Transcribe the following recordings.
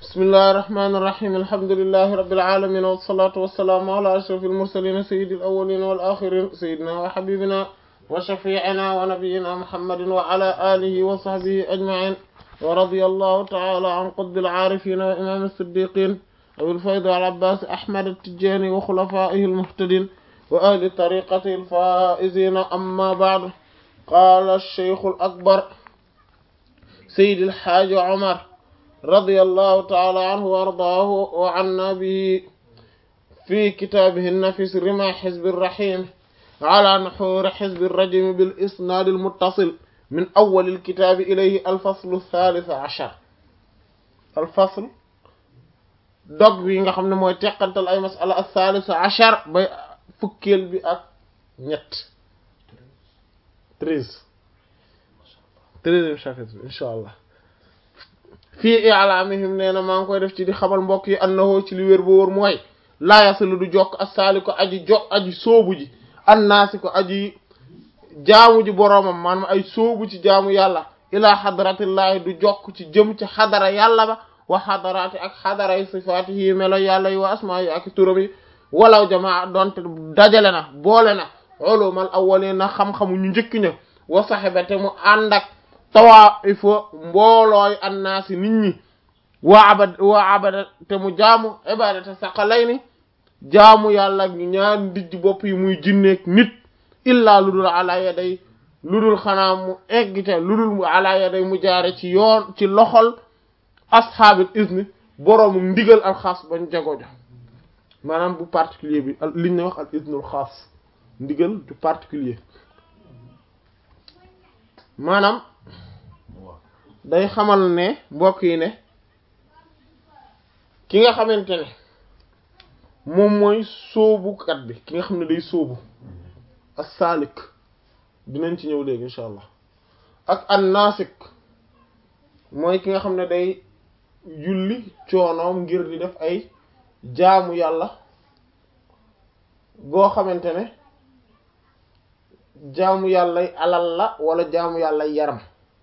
bismillahi irrahmani irrahim alhamdulilahi rabilalamin wassalatu wassalaamu ala ashraf almursalin sayidi alawalin walaxirin sayidina wa xabibina wa shafiina wa nabiyina muhammadin wa ala alihi wa sahbihi ajmain wa radiya allahu taala an qutbi alcaarifina wa imam alsiddiqin abilfayd alabbas ahmad altijani wa xulafaihi almuhtadin wa ahli tariqati alfaizina amma baad qala alcheikhu alakbar sayidi alxaaji omar رضي الله تعالى عنه وارضاه وعنا به في كتابه النفس رمى حزب الرحيم على نحور حزب الرجم بالإسناد المتصل من أول الكتاب إليه الفصل الثالث عشر الفصل dog bi nga xam ne mooy teqantal ay masala الثالث عشر bay fukkeel bi ak ñett treize treizième chapitre incha allah fii i'lamihim nee na maa ngi koy def ci di xamal mbokk yi annahu ci li wér bu wóor mooy laa yasilu du jokk assaali ko aji jo aji soobu ji annaasi ko aji jaamu ji boroomam maanaam ay soobu ci jaamu yàlla ilaa xadaratillahi du jokk ci jëm ci xadara yàlla ba wa xadaraati ak xadara yi sifaati yi melo yàlla yi wa asmaa yi ak turam yi walaw jamaa donte dajale na boole na ulumal awwalin na xam-xamu ñu njëkk ña wa saxibate mu ànd ak tawaaifo mboolooy annaasi nit ñi waa abad waa abada te mu jaamu ibadata saqalayni jaamu yàlla ñu ñaar dijj bopp yi muy jinneek nit illaa lu dul ala yaday lu dul xanaa mu eggite lu dul ala yaday mu jaare ci yoon ci loxol ashaabil izni boroomu ndigal al xaas bañ jago jo maanaam bu particulier bi liñ ne wax al iznul xaas ndigal du particulier maanaam day xamal ne mbokk yi ne ki nga xamante ne moom mooy sóobukat bi ki nga xam ne day sóobu as-salik dinañ ci ñëw léegi incha allah ak an-nasik mooy ki nga xam ne day julli coonoom ngir di def ay jaamu yàlla goo xamante ne jaamu yàllay alal la wala jaamu yàllay yaram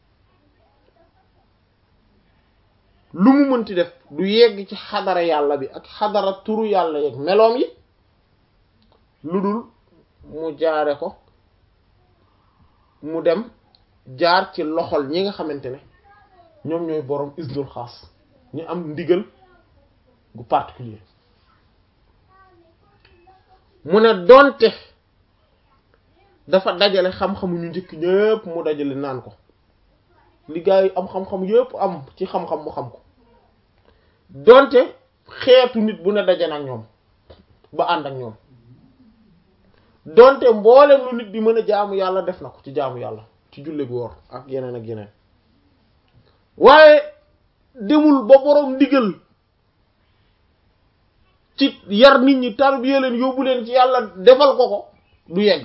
lu mu mënti def du yegg ci xadara yàlla bi ak xadara turu yàlla yeeg meloom yi lu dul mu jaare ko mu dem jaar ci loxol ñi nga xamante ne ñoom ñooy boroom isnul xaas ñu am ndigal gu particulier mu ne doonte dafa dajale xam-xamu ñu njëkk ñëpp mu dajale naan ko li gaa yi am xam-xam yëpp am ci xam-xam mu xam ko donte xeetu nit bu ne daje na ak ñoom ba ànd ak ñoom donte mboolem lu nit di mën a jaamu yàlla def na ko ci jaamu yàlla ci julli gu woor ak yeneen ak yeneen waaye demul ba boroom ndigal ci yar nit ñi tarbiya leen yóbbu leen ci yàlla defal ko ko du yegg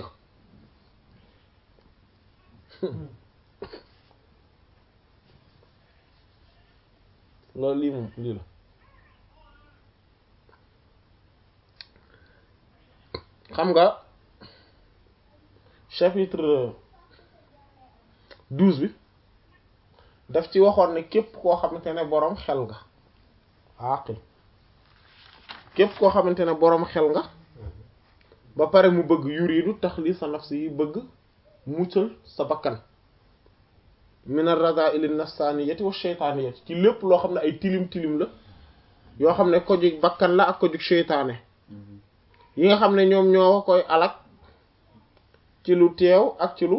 loolu lii moom lii la xam nga chapitre douze bi daf ci waxoon ne képp koo xamante ne boroom xel nga aqil képp koo xamante ne boroom xel nga ba pare mu bëgg yuridu taxliis sa nafsi yi bëgg muccal sa bakkan min ar-raza'il an-nafsaniyati wa shaytaniyati ci lépp loo xam ne ay tilim tilim la yoo xam ne ko jug bakkan la ak ko jug sheytaane yi nga xam ne ñoom ñoo koy alak ci lu teew ak ci lu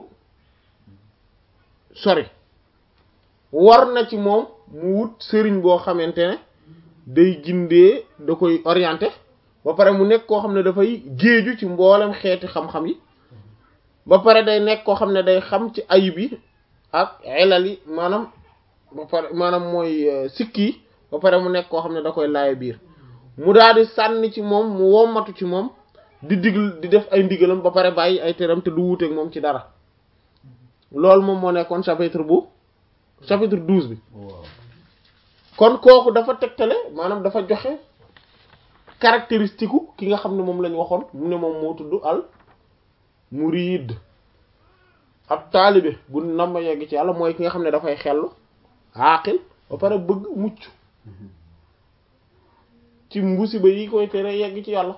sori war na ci moom mu wut sëriñ boo xamante ne day gindee da koy orienté ba pare mu nekk koo xam ne dafay géeju ci mboolem xeeti xam-xam yi ba pare day nekk koo xam ne day xam ci ayib yi ak elal yi maanaam ba pare maanaam mooy sikki yi ba pare mu nekk koo xam ne da koy laaya biir mu daal di sànni ci moom mu wommatu ci moom di digl di def ay ndigalam ba pare bàyyi ay teram te du wuuteeg moom ci dara loolu moom moo nekkoon chapitre bu chapitre douze bi kon kooku dafa tegtale maanaam dafa joxe caractéristique ki nga xam ne moom lañ waxoon mu ne moom moo tudd al murid ab taalibe bu nam ma yegg ci yàlla mooy ki nga xam ne dafay xellu aqil ba pare bëgg mucc ci musiba yi koy tere yegg ci yàlla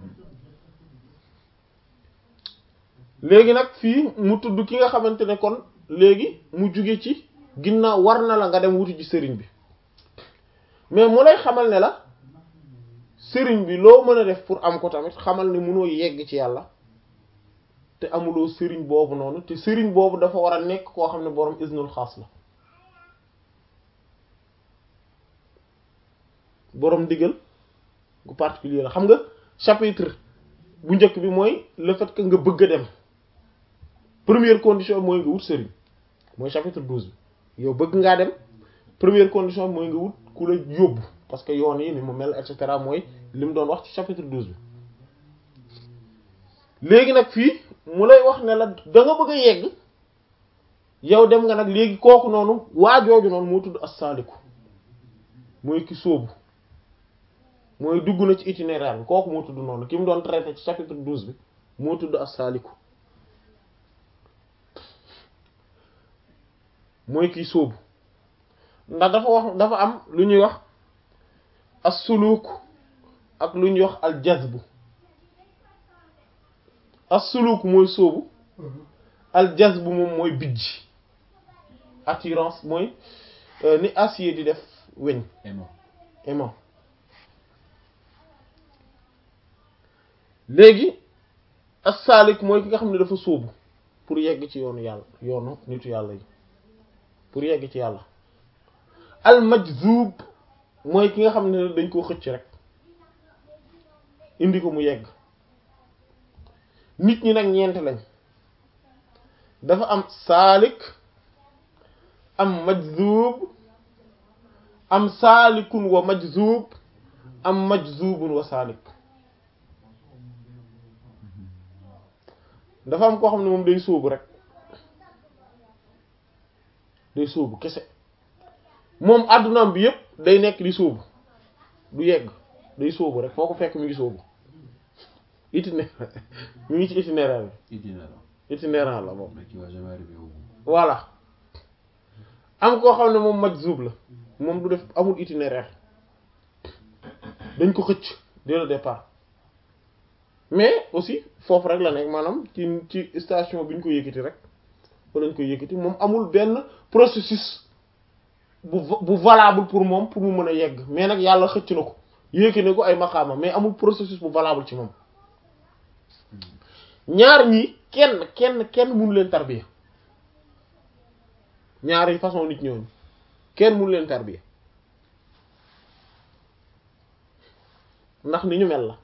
léegi nag fii mu tudd ki nga xamante ne kon léegi mu juge ci ginnaaw war na la nga dem wuti ci sëriñ bi mais mu lay xamal ne la sëriñ bi loo mën a def pour am ko tamit xamal ne mënoo yegg ci yàlla te amuloo sëriñ boobu noonu te sëriñ boobu dafa war a nekk koo xam ne boroom isnul xaas la boroom digal gu particulier la xam nga chapitre bu njëkk bi mooy le fait que nga bëgg a dem première condition mooy nga wut sëriñ mooy chapitre douze bi yow bëgg ngaa dem première condition mooy nga wut ku la yóbbu parce que yoon yi ni mu mel et cetera mooy li mu doon wax ci chapitre douze bi léegi nag fii mu lay wax ne la da nga bëgg a yegg yow dem nga nag léegi kooku noonu waa jooju noonu moo tudd as-saaliku mooy ki sóobu mooy dugg na ci itinéraire bi kooku moo tudd noonu ki mu doon traité ci chapitre douze bi moo tudd as-saaliku mooy kiy sóobu ndax dafa wax dafa am lu ñuy wax as-suluk ak lu ñuy wax al-jazbu as-suluk mooy sóobu al-jazbu moom mooy bijj attirance mooy ni acier di def weñ aimant aimant léegi as-salik mooy ki nga xam ne dafa sóobu pour yegg ci yoonu yàlla yoonu nitu yàlla yi pour yegg ci yàlla al-majzub mooy ki nga xam ne dañ koo xëcc rek indi ko mu yegg nit ñi nag ñeent lañ dafa am saalik am majzub am saalikun wa majzub am majzubun wa saalik dafa am koo xam ne moom day sóobu rek day sóobu kese moom addunaam bi yépp day nekk di sóobu du yegg day sóobu rek foo ko fekk mi ngi sóobu itinéraire mi ngi ci itinéraire bi itinérant itinéraire la moom mais qui va jamais arriver au bout voilà am koo xam ne moom majzub la moom du def amul itinéraire dañ ko xëcc dès le départ mais aussi foofu rek la nekk maanaam ci ci station bi ñu ko yëkkati rek fa lañ koy yëkkati moom amul benn processus bu bu valable pour moom pour mu mën a yegg mais nag yàlla xëcc na ko yéegi ne ko ay maqaama mais amul processus bu valable ci moom ñaar ñi kenn kenn kenn mënu leen tarbiya ñaari façon nit ñooñu kenn mënu leen tarbiya ndax ni ñu mel la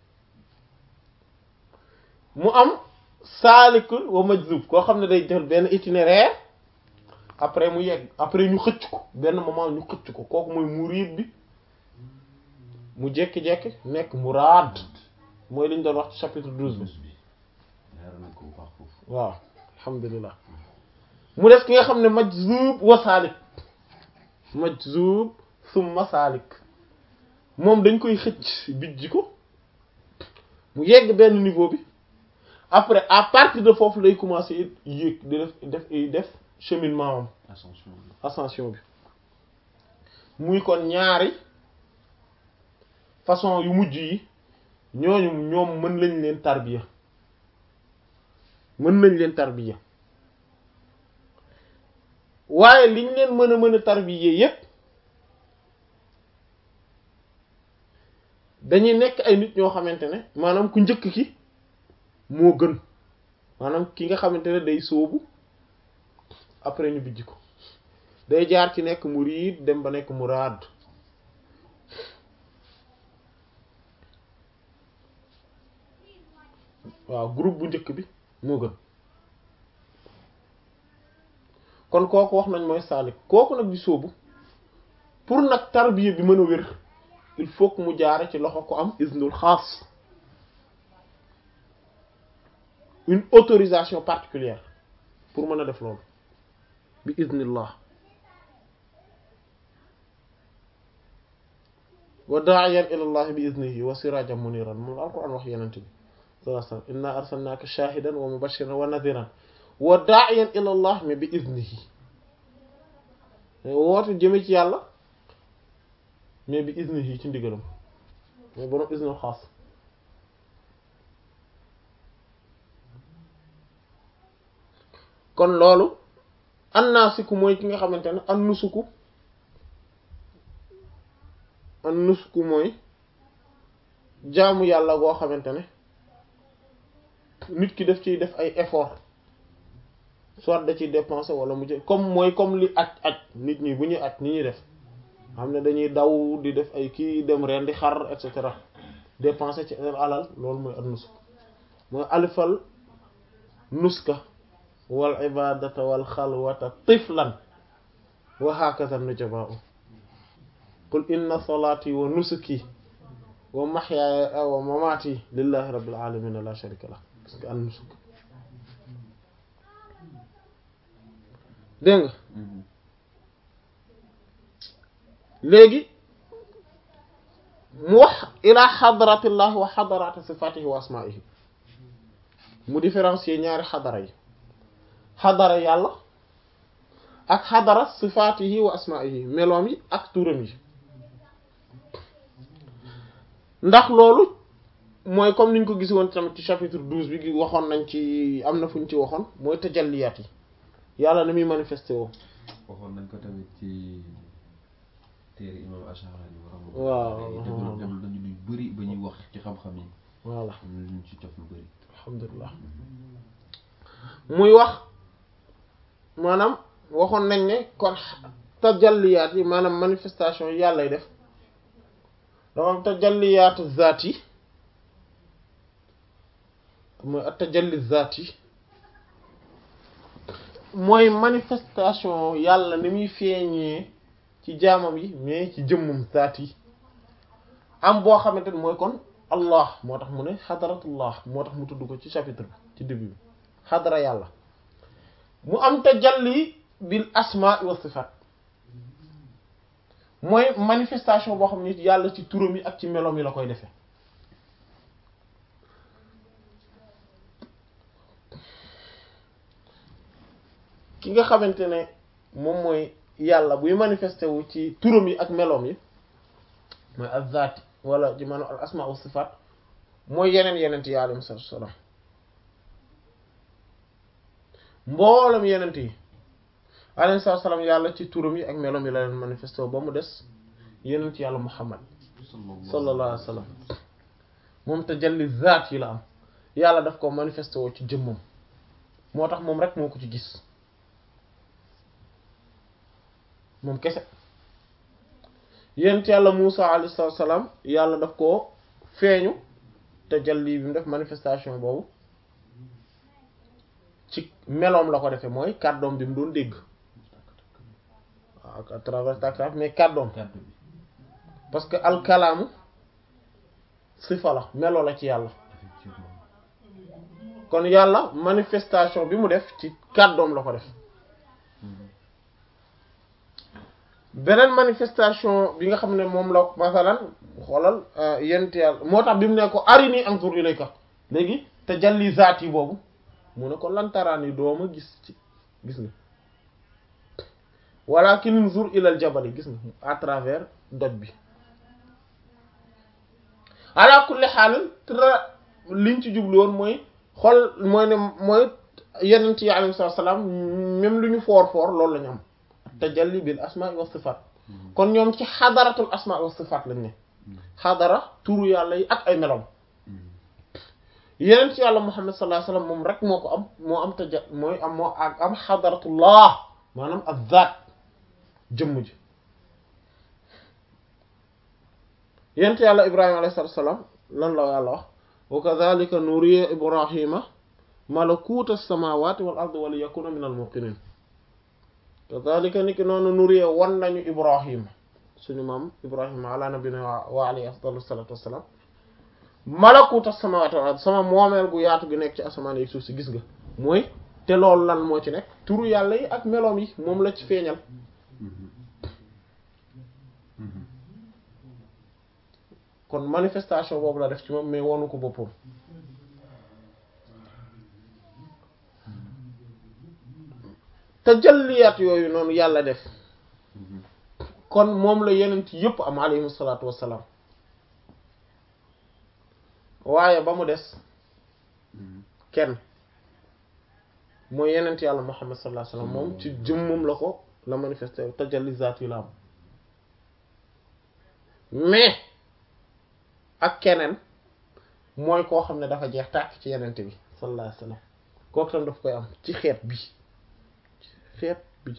mu am saalikul wa majzub koo xam ne day jël benn itinéraire après mu yegg après ñu xëcc ko benn moment ñu xëcc ko kooku mooy muriid bi mu jékki-jékki nekk muraad mooy li ñu doon wax ci chapitre douze bi bi leer nañ ko bu baax foofu waaw alhamdulilah mu des ki nga xam ne majzub wa saalik majzub summa saalik moom dañ koy xëcc bijji ko mu yegg benn niveau bi après à partir de foofu lay commencer yéeg di def def def cheminement am ascension bi ascension bi muy kon ñaari façon yu mujj yi ñooñu ñoom mën lañ leen tarbiya mën nañ leen tarbiya waaye liñ leen mën a mën a tarbiya yépp dañuy nekk ay nit ñoo xamante ne maanaam ku njëkk ki moo gën maanaam ki nga xamante ne day sóobu après ñu bijj ko day jaar ci nekk muriid dem ba nekk muraad waaw groupe bu njëkk bi moo gën kon kooku wax nañ mooy saalik kooku nag di sóobu pour nag tarbiya bi mën a wér il faut que mu jaare ci loxo ko am iznul xaas une autorisation particulière pour mën a def loolu bi iznillah wa da'iyan ila allah bi iznihi wa sirajan muniran moom la alquran wax yenente bi sallallahu alayhi wasallam inna arsalnaka shahidan wa mubashiran wa nadhiran wa da'iyan ila allah mais bi iznihi woote jëme ci yàlla mais bi iznihi ci ndigalam mooy borom isnul xaas kon loolu annaasiku mooy ki nga xamante ne an nusuku an nusuku mooy jaamu yàlla goo xamante ne nit ki daf ciy def ay effort soit da ciy dépenser wala mu ci comme mooy comme li aj aj nit ñi bu ñuy aj ni ñuy def xam ne dañuy daw di def ay kii dem reen di xar et cetera dépenser ci alal loolu mooy an nusuk mooy alifal nuska wal ibadata wal xalwata tiflan wa hakaza nujaba'u qul inna salati wa nusuki wa mahyaaya wa mamati lillahi rabbil alamin la sharika lah parce que an nusuk dégg nga léegi mu wax ila xadratillah wa xadarati sifatihi wa asmaihi mu différencier ñaari xadara yi xadara yàlla ak xadara sifatihi wa asmaihi meloom yi ak turam yi ndax loolu mooy comme niñ ko gis woon tamit ci chapitre douze bi gi waxoon nañ ci am na fu ñu ci waxoon mooy tajalliyaat yi yàlla na muy manifesté woo waxoon nañ ko tamit ci téere imam Ash'ari waaw développé nañu lu bëri ba ñuy wax ci xam-xam yi voilà am na luñ ci cof lu bëri alhamdulilah muy wax maanaam waxoon nañ ne kon tajalliyaat yi maanaam manifestation yi yàllay def dafa am tajalliyaatu zaat yi mooy ak tajalli zaat yi mooy manifestation yàlla ni muy feeñee ci jaamam yi mais ci jëmmum zaat yi am boo xamante ne mooy kon allah moo tax mu ne xadaratullah moo tax mu tudd ko ci chapitre bi ci début bi xadara yàlla mu am tajalli bil asma wa sifat mooy manifestation boo xam ne yàlla ci turam yi ak ci meloom yi la koy defee ki nga xamante ne moom mooy yàlla buy manifesté wu ci turam yi ak meloom yi mooy azzaat wala ci maanaam al asma wa sifat mooy yeneen yeneen yi alayhi salaatu salaam mboolem yeneen yi alayhi salaatu salaam yàlla ci turam yi ak meloom yi la leen manifesté wu ba mu des yeneen yàlla muhammad sallallahu alayhi wa sallam moom tajalli zaat yi la am yàlla daf ko manifesté woo ci jëmmam moo tax moom rek moo ko ci gis moom kese yent yàlla Muusa alayhi salaam yàlla daf ko feeñu tajalli bi mu def manifestation boobu ci meloom la ko defee mooy kàddoom bi mu doon dégg waaw à travers takraf mais kàddoom kàddu bi parce que alkalaamu sifa la melo la ci yàlla effectivement kon yàlla manifestation bi mu def ci kàddoom la ko def beneen manifestation bi nga xam ne moom la masalan xoolal yent yàlla moo tax bi mu ne ko arini anzur ilayka léegi tajalli zaat yi boobu mu ne ko lantaraan yi dooma gis ci gis nga walakin unzur ilal jabali gis nga à travers doj bi ala kulli xaalin tra liñ ci jublu woon mooy xool mooy ne mooy yenent yi alayhi salaam même lu ñu foor foor loolu la ñu am tajalli bil asma wa sifat kon ñoom ci xadaratul asma wa sifat lañ ne xadara turu yàlla yi ak ay melom yeneen ci yàlla muhammad sallallahu alayhi wasallam moom rek moo ko am moo am taja mooy am moo ak am xadaratullah maanaam ak zaat jëmm ji yeneen ci yàlla ibrahima alayhi salatu wasalam lan la yàlla wax wa kadhalika nuriya ibrahima malakuta samawati wal ardi wa li yakuna min al muqinin kadhalika ni ki noonu nuriya wan nañu ibrahima suñu maam ibrahima ala nabina wa alayhi afdalu salatu wassalam malakuta samawati wal ard sama moomeel gu yaatu gi nekk ci asamaan yi suuf si gis nga mooy te loolu lan moo ci nekk turu yàlla yi ak meloom yi moom la ci feeñal kon manifestation boobu la def ci moom mais wonu ko boppam tajalliyaat yooyu noonu yàlla def kon moom la yenent yépp am alayhi salaatu wassalaam waaye ba mu des kenn mooy yenent yàlla Muhammad sallallahu alayhi wasallam moom ci jëmmam la ko la manifesté tajalli zaat yi la am mais ak keneen mooy koo xam ne dafa jeex tàkk ci yenent bi sallallahu alayhi wasallam kooku tam daf koy am ci xeet bi xeet bi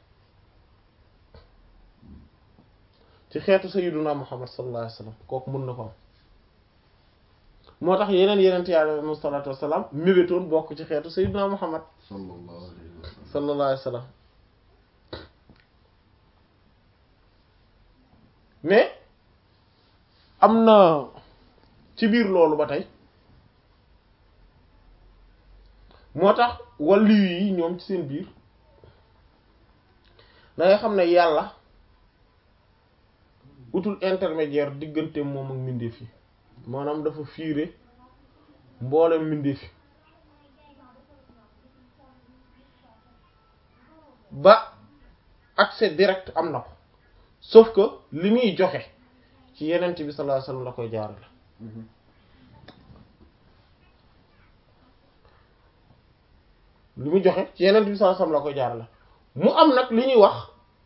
ci xeetu sayyiduna Muhammad sallallahu alayhi wasallam kooku mën na ko am moo tax yeneen yenent yàlla alayhi salaatu wasalaam mébétoon bokk ci xeetu sayyiduna Muhammad sallallahu alayhi wa sallam sallallahu alayhi wasallam mais am na ci biir loolu ba tey moo tax wàllu yi ñoom ci seen biir da nga xam ne yàlla utul intermédiaire diggante moom ak mbindeef yi maanaam dafa fiire mboolem mbindeef yi ba accès direct am na ko sauf que li muy joxe ci yenent bi sallallahu alayhi wasallam la koy jaarale li muy joxe ci yenent bi sallallahu alayhi wasallam la koy jaarale mu am nag li ñuy wax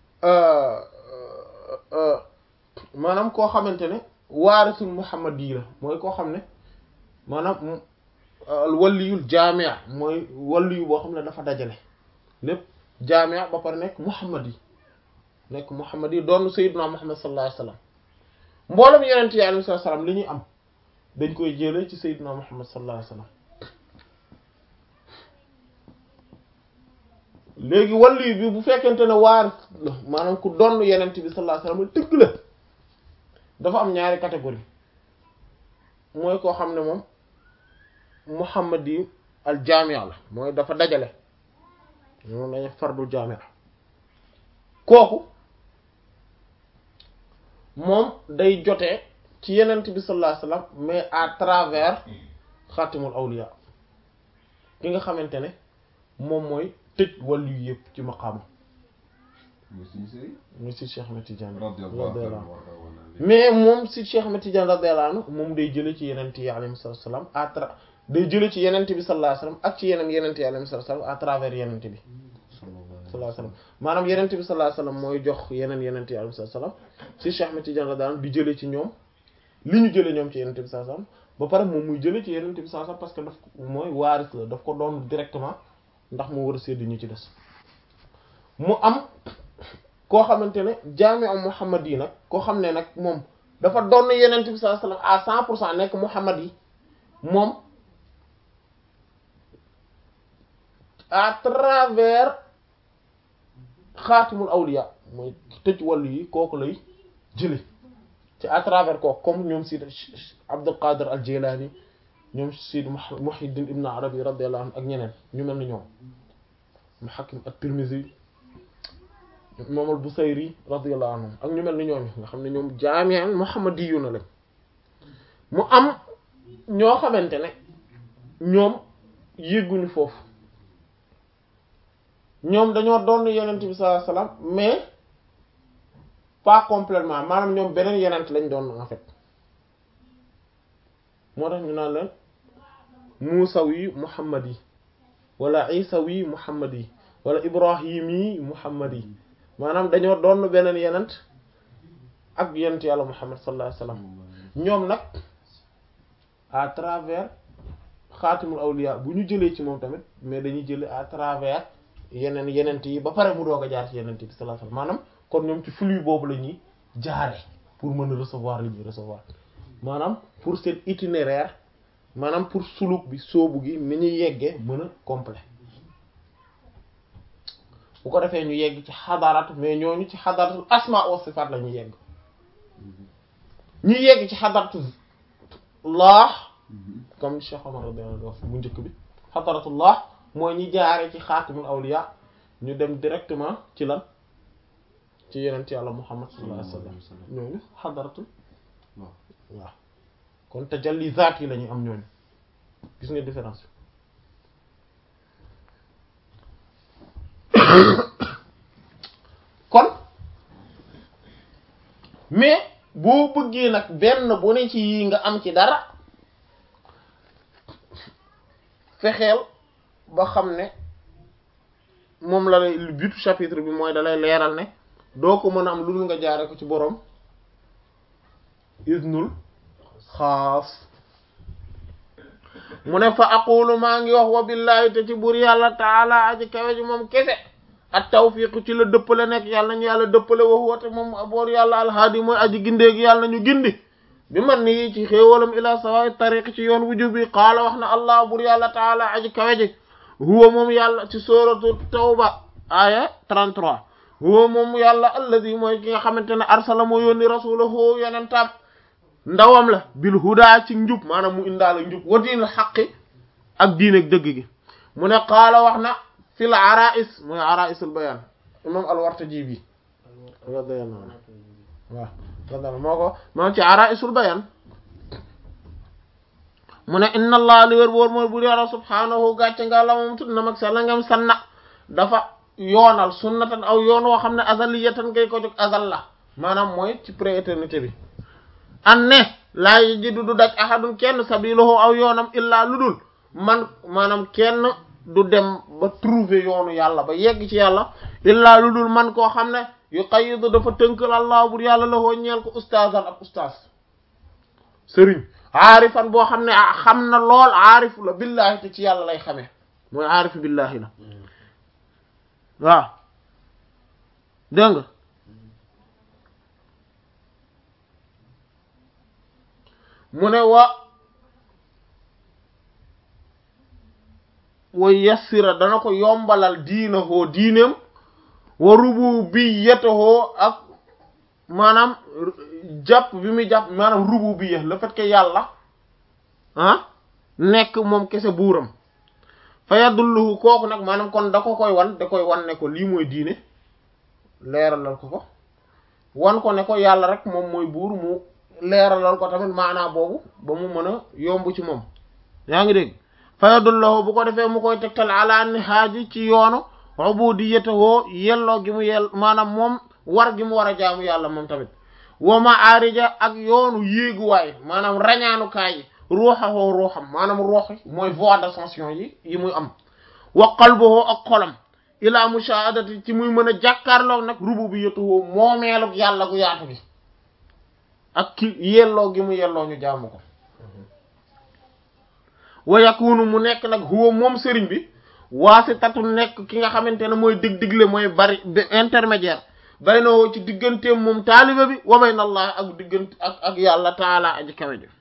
maanaam koo xamante ne waarisul muhammad yi la mooy koo xam ne maanaam waliyul jaamia mooy waliyu boo xam ne dafa dajale lépp jaamia ba pare nekk muhammad yi nekk muhammad yi doon sayyiduna muhammad sallallahu alayhi wasallam mboolem yenent yi alayhi salaam li ñuy am dañ koy jëlee ci sayyiduna muhammad sallallahu alayhi wasallam léegi waliyu bi bu fekkente ne waaris la maanaam ku doon yenent bi sallallahu alayhi wasallam dëgg la dafa am ñaari catégorie mooy koo xam ne moom muhammad yi al jaamia la mooy dafa dajale moom lañu fardul jaamia kooku moom day jotee ci yenent bi sallallahu alayhi wasallam mais à travers xaatimul awliya ki nga xamante ne moom mooy tëj wàllu yu yëpp ci maqaama muy suñu sëriñ muy si Cheikh Ahmed Tidiane radiyallahu radiyallahu anhu anhu mais moom si Cheikh Ahmed Tidiane radiyallahu anhu moom day jële ci yenent yi alayhi salaam à tra day jële ci yenent bi sallallahu alayhi wasallam ak ci yeneen yenent yi alayhi salaam à travers yenent bi sallallahu alayhi wasallam maanaam yenent bi sallallahu alayhi wasallam mooy jox yeneen yenent yi alayhi salaam si Cheikh Ahmed Tidiane radiyallahu anhu di jële ci ñoom li ñu jële ñoom ci yenent bi sallallahu alayhi wasallam ba pare moom muy jële ci yenent bi sallallahu alayhi wasallam parce que daf ko mooy waaris la daf ko doon directement ndax mu war a sédd ñu ci des mu am koo xamante ne jaami am muhammad yi nag koo xam ne nag moom dafa doon yenent bi sallallahu alayhi wasallam à cent pour cent nekk muhammad yi moom à travers xaatimul awliya mooy tëj wàllu yi kooku lay jële ci à travers kooku comme ñoom Sidi Abdul Qadir al Jilani ñoom Sidi Muhyiddin Ibn Arabi radiyallahu anhu ak ñeneen ñu mel ni ñoom mu Hakim at-Tirmidhi moom al Busayri radiyallahu anhum ak ñu mel ni ñoom nga xam ne ñoom jaami'an muhammadiyuna lañ mu am ñoo xamante ne ñoom yégguñu foofu ñoom dañoo doon yenent bi sallallahu alayhi wasallam mais pas complètement maanaam ñoom beneen yenent lañ doon en fait moo tax ñu naan leen muusawi muhammad yi wala isawi muhammad yi wala ibrahimi muhammad yi maanaam dañoo doon beneen yenent ak yenent yàlla muhammad sallallahu alayhi wasallam ñoom nag à travers xaatimul awliya bu ñu jëlee ci moom tamit mais dañuy jëlee à travers yeneen yenent yi ba pare mu doog a jaar ci yenent bi sallallahu alayhi wasallam maanaam kon ñoom ci flux boobu la ñuy jaare pour mën a recevoir li ñuy recevoir maanaam pour seen itinéraire maanaam pour suluk bi soobu gi ni ñuy yeggee mën a complet bu ko defee ñu yegg ci xadarat mais ñooñu ci xadaratul asma wa sifat la ñuy yegg ñuy yegg ci xadaratu laax comme Cheikh Omar radiyallahu anhu wax bu njëkk bi xadaratullah mooy ñi jaare ci xaatimul awliya ñu dem directement ci lan ci yeneen yàlla Muhammad sallallahu alayhi wasallam ñooñu xadaratul waaw kon tajalli zaat yi la ñuy am ñooñu gis nga différence kon mais boo bëggee nag benn bu ne ci yi nga am ci dara fexeel ba xam ne moom la lay butu chapitre bi mooy da lay leeral ne doo ko mën a am lu dul nga jaare ko ci boroom isnul xaas mu ne fa aqulu maa ngi wax wa billahi te ci buur yàlla taala aji kawe ji moom kese ak tawfiq ci la dëppale nekk yàlla nañu yàlla dëppale wax woote moom boor yàlla alhaadi mooy aji gindeegi yàlla nañu gindi bi man ni ci xéewalam ila sawaay tariq ci yoon wujub bi qaala wax na allah buur yàlla taala aji kawe ji huwa moom yàlla ci suratu tawba aya 33 huwa moom yàlla alladi mooy ki nga xamante ne arsala moo yónni rasulahu yonentam ndawam la bil huda ci njub maanaam mu indaale njub wa diinul xaqi ak diine ak dëgg gi mu ne qaala wax na fil arais mooy araisul bayan imam al-Wartaji bi radiyallahu anhu waaw radiyallahu moo ko moom ci araisul bayan mu ne inna allah li wér boor mooy bur yàlla subhaanahu gàcce nga la moom tudd na mag sa la ngam sanna dafa yoonal sunnatan aw yoon woo xam ne azaliyatan ngay ko jóg azal la maanaam mooy ci prééternité bi an ne laa yajidu du daj ahadun kenn sabiluhu aw yoonam illaa lu dul man maanaam kenn du dem ba trouver yoonu yàlla ba yegg ci yàlla illaa lu dul man koo xam ne yu qayidu dafa tënkal allah bur yàlla la hoo ñeel ko ustaazan ak ustaaz sëriñ aarifan boo xam ne xam na lool aarif la billahi te ci yàlla lay xamee mooy aarif billahi la waaw dégg nga mu ne wa wa yassira dana ko yombalal diina hoo diineem wa rububiyyatahu ak maanaam jàpp bi muy jàpp maanaam rububiyya le fait que yàlla ah nekk moom kese buuram fa yadulluhu kooku nag maanaam kon da ko koy wan da koy wan ne ko lii mooy diine leeralal ko ko wan ko ne ko yàlla rek moom mooy buur mu leeralal ko tamit maanaa boobu ba mu mën a yomb ci moom yaa ngi dégg fa yadulluhu bu ko defee mu koy tegtal ala nihaaji ci yoonu ubudiyyatahu yelloo gi mu yell maanaam moom war gi mu war a jaamu yàlla moom tamit wa ma aarija ak yoonu yéeguwaay maanaam rañaanukaay yi ruuxahoo ruuxam maanaam ruux mooy voie d'ascension yi yi muy am wa qalbuhu ak xolam ila mushahadati ci muy mën a jàkkaarloo nag rububiyyatuhu moomeelu yàlla gu yaatu gi ak ki yelloo gi mu yelloo ñu jaamu ko wa yakunu mu nekk nag huwa moom sëriñ bi waasitatu nekk ki nga xamante ne mooy dig digle mooy bari intermédiaire baynoo ci digganteem moom taaliba bi wa bayna allah ak diggante ak ak yàlla taala aji kawe ji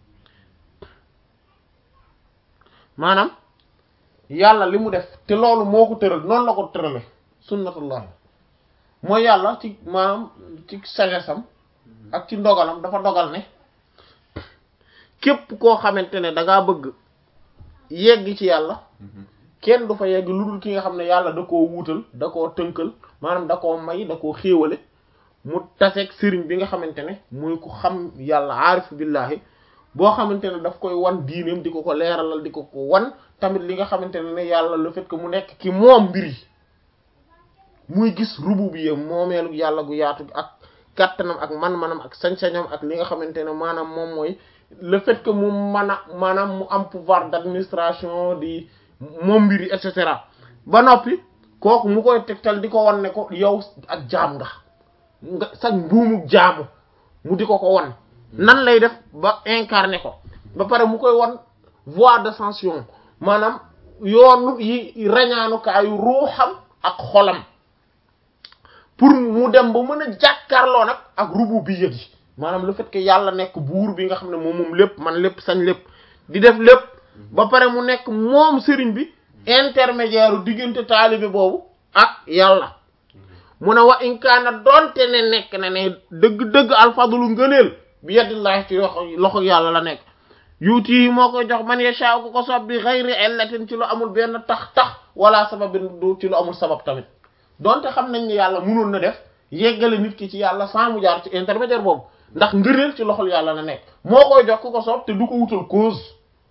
maanaam yàlla li mu def te loolu moo ko tëral noonu la ko tërale sunnatullah mooy yàlla ci maanaam ci sagesse am ak ci ndogalam dafa dogal ne képp koo xamante ne da ngaa bëgg yegg ci yàlla kenn du fa yegg lu dul ki nga xam ne yàlla da koo wuutal da koo tënkal maanaam da koo may da koo xéewale mu taseeg sëriñ bi nga xamante ne muy ku xam yàlla aarif billahi boo xamante ne daf koy wan diineem di ko ko leeralal di ko ko wan tamit li nga xamante ne ne yàlla le fait que mu nekk ki moom mbir yi muy gis rububiyya moomeelu yàlla gu yaatu ak kàttanam ak man-manam ak sañ-sañam ak li nga xamante ne maanaam moom mooy le fait que mu mën a maanaam mu am pouvoir d'administration di moom mbir yi et cetera ba noppi kooku mu koy tegtal di ko wan ne ko yow ak jaam nga nga sax mbuumu jaamu mu di ko ko wan nan lay def ba incarné ko ba pare mu koy wan voie d'ascension maanaam yoonu yi rañaanukaayu ruuxam ak xolam pour mu dem ba mën a jàkkaarloo nag ak rububiyya gi maanaam le fait que yàlla nekk buur bi nga xam ne moom moom lépp man lépp sañ lépp di def lépp ba pare mu nekk moom sëriñ bi intermédiaire diggante taalibe boobu ak yàlla mu ne wa inkaana doonte ne nekk na ne dëgg-dëgg alfadlu ngëneel bi yadillahi ci loxo loxo yàlla la nekk yuuti yi moo koy jox man yasha ko ko sob bi ghayri illatin ci lu amul benn tax tax wala sababin du ci lu amul sabab tamit donte xam nañ ne yàlla mënoon na def yeggale nit ki ci yàlla sans mu jaar ci intermédiaire boobu ndax ngëneel ci loxol yàlla la nekk moo koy jox ku ko soob te du ko wutal cause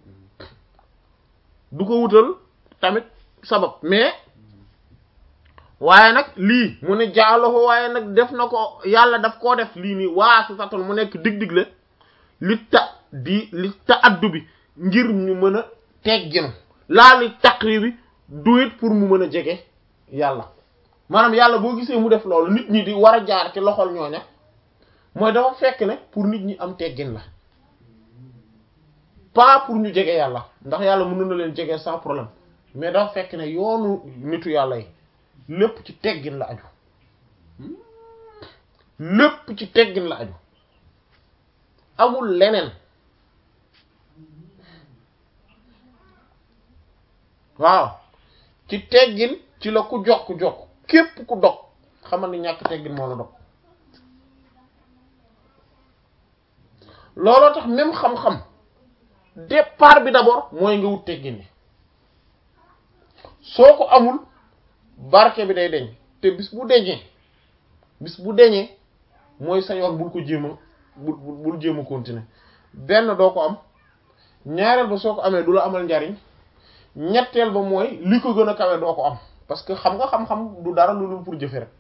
du ko wutal tamit sabab mais waaye nag lii mu ne jaalahu waaye nag def na ko yàlla daf koo def lii nii waa si satul mu nekk dig-digle li ta di li ta addu bi ngir ñu mën a tegginu laa li taqribi du it pour mu mën a jege yàlla maanaam yàlla boo gisee mu def loolu nit ñi di war a jaar ci loxol ñooña mooy dafa fekk ne pour nit ñi am teggin la pas pour ñu jege yàlla ndax yàlla mënoon na leen jege sans problème mais dafa fekk ne yoonu nitu yàlla yi lépp ci teggin la aju lépp ci teggin la aju amul leneen waaw ci teggin ci la ku jokk jokk képp ku dog xamal ni ñàkk teggin moo la dog looloo tax même xam-xam départ bi d'abord mooy nga wut teggin ni soo ko amul barke bi day deñ te bis bu deñee bis bu deñee mooy sa yoon bul ko jéem a bul bul jéem a continuer benn doo ko am ñaareel ba soo ko amee du la amal njariñ ñetteel ba mooy li ko gën a kawe doo ko am parce que xam nga xam-xam du dara lu dul pour jëfe rek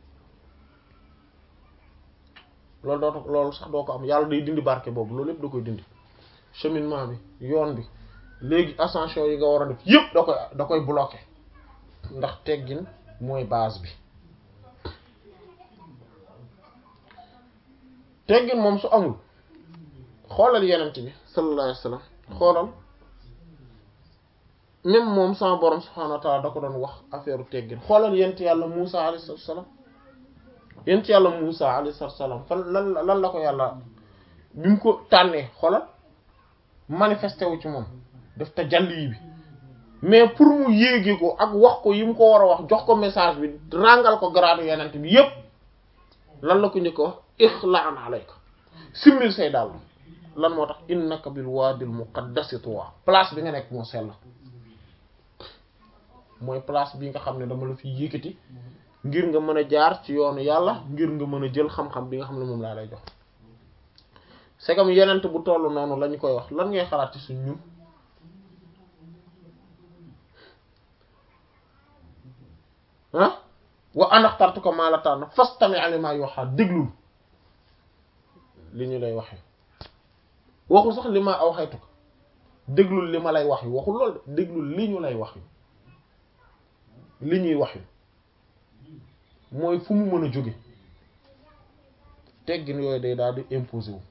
loolu doo loolu sax doo ko am yàlla day dindi barke boobu loolu yëpp da koy dindi cheminement bi yoon bi léegi ascension yi nga war a def yëpp da koy da koy bloquer ndax teggin mooy base bi teggin moom su amul xoolal yenent bi sallallahu alayhi wasallam xoolal même moom sama borom subhanahu wa ta'ala da ko doon wax affaire teggin xoolal yent yàlla Musa alayhi salaam yent yàlla Musa alayhi salaam fan lan lan la ko yàlla bi mu ko tànnee xoolal manifesté wu ci moom def te jalli bi mais pour mu yéege ko ak wax ko yi mu ko war a wax jox ko message bi ràngal ko grade yenent bi yépp lan la ko njëkk wax ixlaan alayka simmil say daal lan moo tax innaka bil waadil muqaddasi tuwa place bi nga nekk moo sell mooy place bi nga xam ne dama la fi yëkkati ngir nga mën a jaar ci yoonu yàlla ngir nga mën a jël xam-xam bi nga xam ne moom laa lay jox c'est comme yenent bu toll noonu lañu koy wax lan ngay xalaat ci suñ ñun ah wa anaxtartuka maa la tànn fastami' limaa yuuhaa déglul li ñu lay waxee waxul sax li ma aw xaytu ko déglul li ma lay wax yu waxul lool de déglul li ñu lay wax yu li ñuy wax yu mooy fu mu mën a jóge teggin yooyu day daal di imposer wu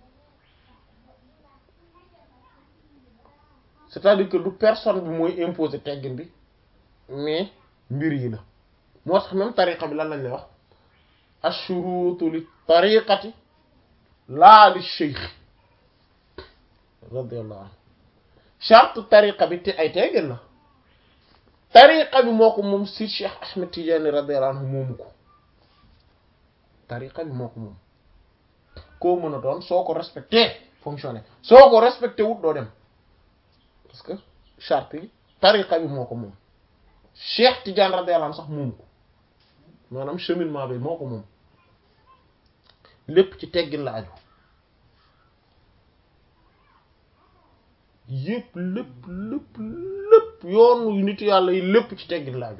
c'est-à-dire que du personne bi mooy imposer teggin bi mais mbir yi la moo tax même tariqa bi lan lañ lay wax ashurutu li tariqati laa li cheikh radiyallahu anhu charte tariqa bi te ay teggin la tariqa bi moo ko moom si Cheikh Ahmed Tidiane radiyallahu anhu moomu ko tariqa bi moo ko moom koo mën a doon soo ko respecté fonctionné soo ko respecté wut doo dem parce que charte yi tariqa bi moo ko moom Cheikh Tidiane radiyallahu anhu sax moomu ko maanaam cheminement bi moo ko moom lépp ci teggin la aju yëpp lépp lépp lépp yoonu nit yàlla yi lépp ci teggin la aju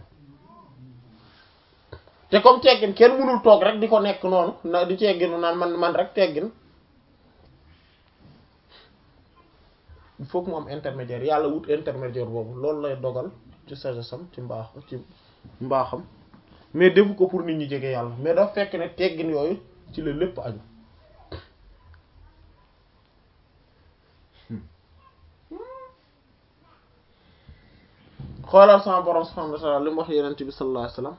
te comme teggin kenn mënul toog rek di ko nekk noonu na di tegginu naan man man rek teggin il faut que mu am intermédiaire yàlla wut intermédiaire boobu loolu lay dogal ci sagesam ci mbaax ci mbaaxam mais defu ko pour nit ñi jege yàlla mais dafa fekk ne teggin yooyu ci la lépp aju xoolal sama borom subhanahu wa ta'ala li mu wax yenent bi sallallahu alayhi wasallam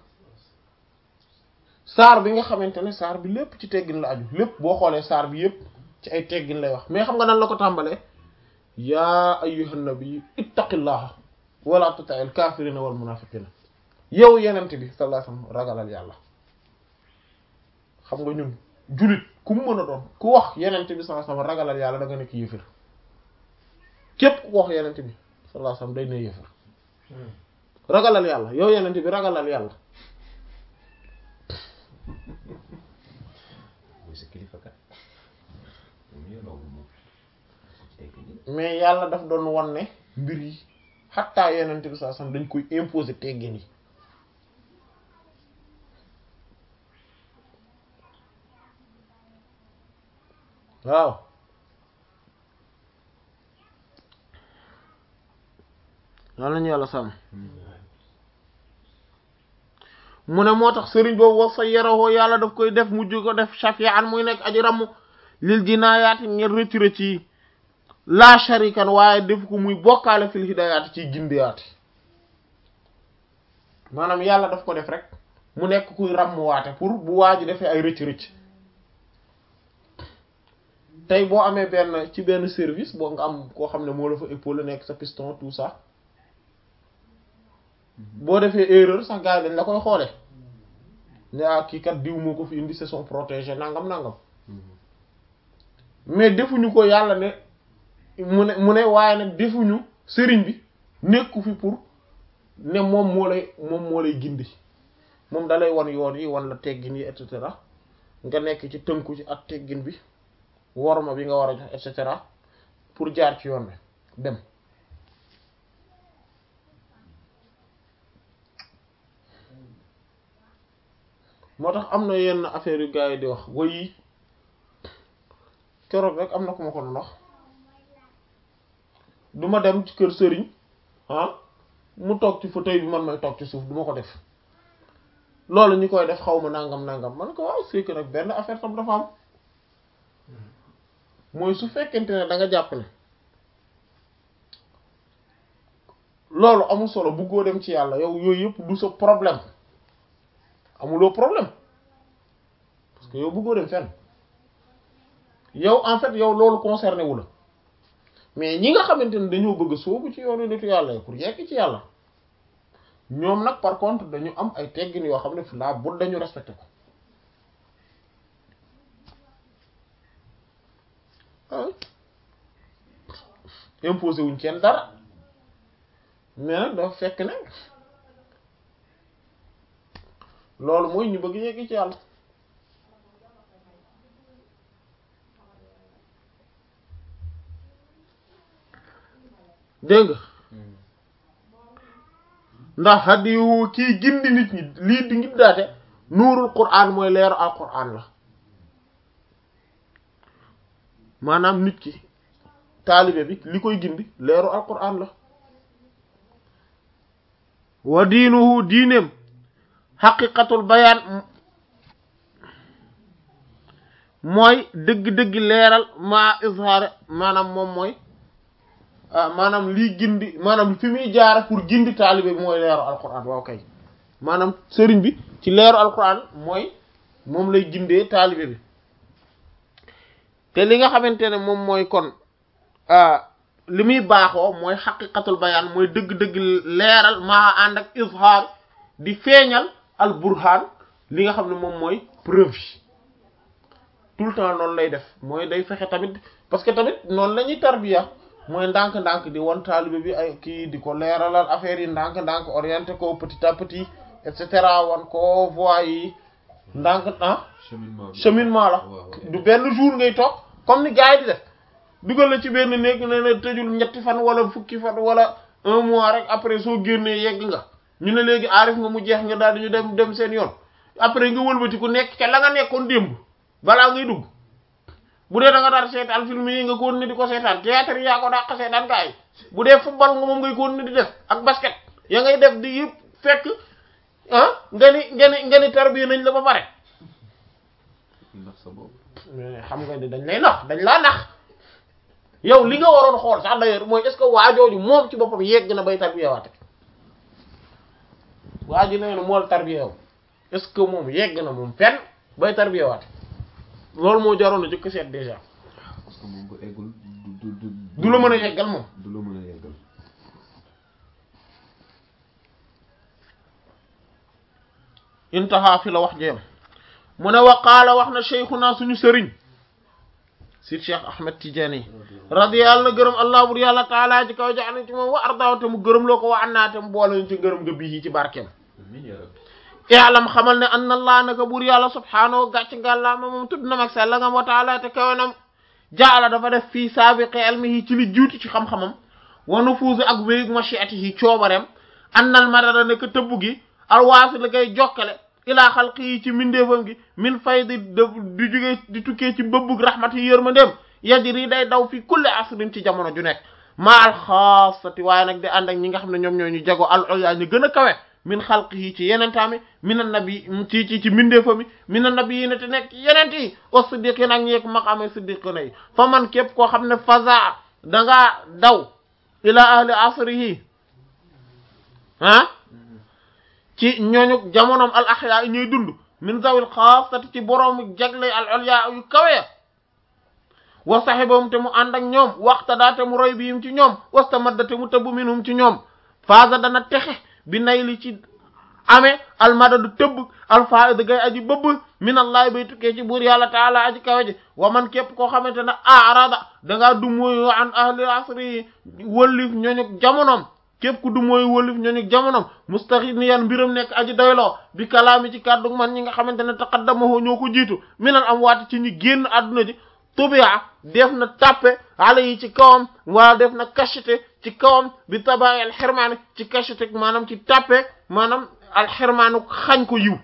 saar bi nga xamante ne saar bi lépp ci teggin la aju lépp boo xoolee saar bi yépp ci ay teggin lay wax mais xam nga nan la ko tàmbalee yaa ayyuhan nabi ittaqillaha wala tuti'il kafirina wal munafiqina yow yenent bi sallallahu alayhi wasallam ragalal yàlla xam nga ñun jullit ku mu mën a doon ku wax yenent bi sallallahu alayhi wasallam ragalal yàlla da nga nekk yéefir képp ku wax yenent bi sallallahu alayhi wasallam day ne yéefir ragalal yàlla yow yenent bi ragalal yàlla mooy sa kilifa kat moom yelloo moom tekk ni mais yàlla daf doon wan ne mbir yi xattaa yenent bi sallallahu alayhi wasallam dañ koy imposer teggin yi waaw yàlla nañu yàlla sàmm mu ne moo tax sëriñ boobu wax sa yaroo yàlla daf koy def mujj ko def shafi'an muy nekk aji ramm lil jinaayaati ngir rëcc rëcc yi la sharikan waaye def ko muy bokkaale fil hidayaati ciy gindiyaati maanaam yàlla daf ko def rek mu nekk kuy ramm waate pour bu waa ji defee ay rëcc rëcc tey boo amee benn ci benn service boo nga am koo xam ne moo la fa épaule nekk sa piston tout ça boo defee erreur sax gars yi dañ la koy xoole ne ah kii kat diw moo ko fi indi c'est son protégé nangam nangam mais defuñu ko yàlla ne mu ne mu ne waaye nag defuñu sëriñ bi nekku fi pour ne moom moo lay moom moo lay gindi moom dalay wan yoon yi wan la teggin yi et cetera nga nekk ci tënku ci ak teggin bi worma bi nga war a jox et cetera pour jaar ci yoon bi dem moo tax am na yenn affaire yu gars yi di wax wayi keroog rek am na ku ma ko doon wax du ma dem ci kër sëriñ ah mu toog ci fauteuil bi man may toog ci suuf du ma ko def loolu ñi koy def xaw ma nangam nangam man ko waaw c'est que nag benn affaire tam dafa am mooy su fekkente ne da nga jàpp ne loolu amul solo buggoo dem ci yàlla yow yooyu yëpp du sa problème amuloo problème parce que yow bëggoo dem fenn yow en fait yow loolu concerné wu la mais ñi nga xamante ne dañoo bëgg a sóobu ci yoonu nitu yàlla yi pour yegg ci yàlla ñoom nag par contre dañu am ay teggin yoo xam ne fi laa bu dañu respecté ko ah imposé wuñ kenn dara mais nag dafa fekk ne loolu mooy ñu bëgg yegg ci yàlla dégg nga ndax hadiyu kii gindi nit ñi lii di ngi daate nuurul qur'an mooy leeru al qur'an la maanaam nit ki taalibe bi li koy gindi leeru al qur'an la wa diinuhu diineem xaqiqatul bayaan mooy dëgg-dëgg leeral maa izhaar maanaam moom mooy ah maanaam lii gindi maanaam fi muy jaara pour gindi taalibe bi mooy leeru alquran waaw kay maanaam sëriñ bi ci leeru alquran mooy moom lay gindee taalibe bi te li nga xamante ne moom mooy kon li muy baaxoo mooy xaqiqatul bayaan mooy dëgg-dëgg leeral maa ànd ak izhaar di feeñal al burhan li nga xam ne moom mooy preuve yi tout le temps noonu lay def mooy day fexe tamit parce que tamit noonu la ñuy tarbiya mooy ndànk-ndànk di won taalibe bi ay kii di ko leeralal affaire yi ndànk-ndànk orienté ko petit à petit et cetera wan ko voie yi ndànk ah cheminement bi cheminement la waaw du benn jour ngay toog comme ni gars yi di def dugal la ci benn néeg ne na tëjul ñetti fan wala fukki fan wala un mois rek après soo génnee yegg nga ñu ne léegi aarif nga mu jeex nga daal di ñu dem dem seen yoon après nga wëlbati ku nekk ca la nga nekkoon démb balaa ngay dugg bu dee da nga daal seetaan film yi nga ko ne di ko seetaan théâtre yi yaa ko dàq seetaan gaa yi bu dee football nga moom ngay ko ne di def ak basket ya ngay def di yëpp fekk ah nga ni nga ni nga ni tarbiya nañ la ba pare ndax sa bopp mais xam nga ni dañ lay nax dañ laa nax yow li nga waroon xool sax d'ailleurs mooy est-ce que waajooju moom ci boppam yegg na bay tarbiya waate waa ji nee na moo la tarbiya yow est-ce que moom yegg na moom fenn bay tarbiya waate loolu moo jaroon a jëkk seet déjà parce que moom bu eggul du du du du la mën a yeggal moom du la mën a yeggal intaha fi la wax jeem mu ne wa qaala wax na cheikhuna suñu sëriñ si cheikh ahmed tidiane radiyallahu na gërëm allah bur yàlla taala ji kaw jaxna ci moom wa ardaaw te mu gërëm loo ko wa annaa te mu boole ñu ci gërëm nga bii ci barkeem amiin yaa rabbi i'lam xamal ne anna allah naka buur yàlla subhaanahu gàcc ngàllaama moom tudd na mag sell nga wa taala te kawenam jaala dafa def fii saabiqi ilmihi ci li juuti ci xam-xamam wa nufuuzi ak wéyug mashiatihi coobareem annal madada naka tëbb gi alwaasi la koy jokkale ilaa xalqi yi ci mindeefam gi min faydi di di jóge di tukkee ci bëbbug rahmat yi yërmandeem yajri day daw fi kulli asrin ci jamono ju nekk ma al xaasati waaye nag di ànd ak ñi nga xam ne ñoom ñoo ñu jago al ulya ñu gën a kawe min xalqihi ci yenentaami min an nabi ci ci ci mbindeefa mi min an nabi yi ne te nekk yenent yi wa siddiqin ak ñeek maqaame siddiqina yi fa man képp koo xam ne faza dangaa daw ila ahli asrihi ah ci ñooñu jamonoom al ahya yi ñuy dund min zawil xaasati ci boroomu jagle al ulya yu kawe wa sahibahum te mu ànd ak ñoom waxtada te mu roy biim ci ñoom wastamadda te mu tëbb minhum ci ñoom faasa dana texe bi nay li ci amee almadadu tëbb alfaida gay aji bëbb min allahi bay tukkee ci buur yàlla taala aji kawe ji wa man képp koo xamante ne arada dangaa du mooyu an ahli asri wëllif ñooñu jamonoom képp ku du mooyu wëllif ñooñu jamonoom mustaxiniyan mbiram nekk aji doyloo bi kalaami ci kàddu man ñi nga xamante ne taqaddamahu ñoo ko jiitu minal am waati ci ñi génn àdduna ji tubia def na tàppe ala yi ci kawam wala def na cachete ci kawam bi tabaay alxirmaani ci cachete maanaam ci tàppe maanaam alxirmaanu xañ ko yiw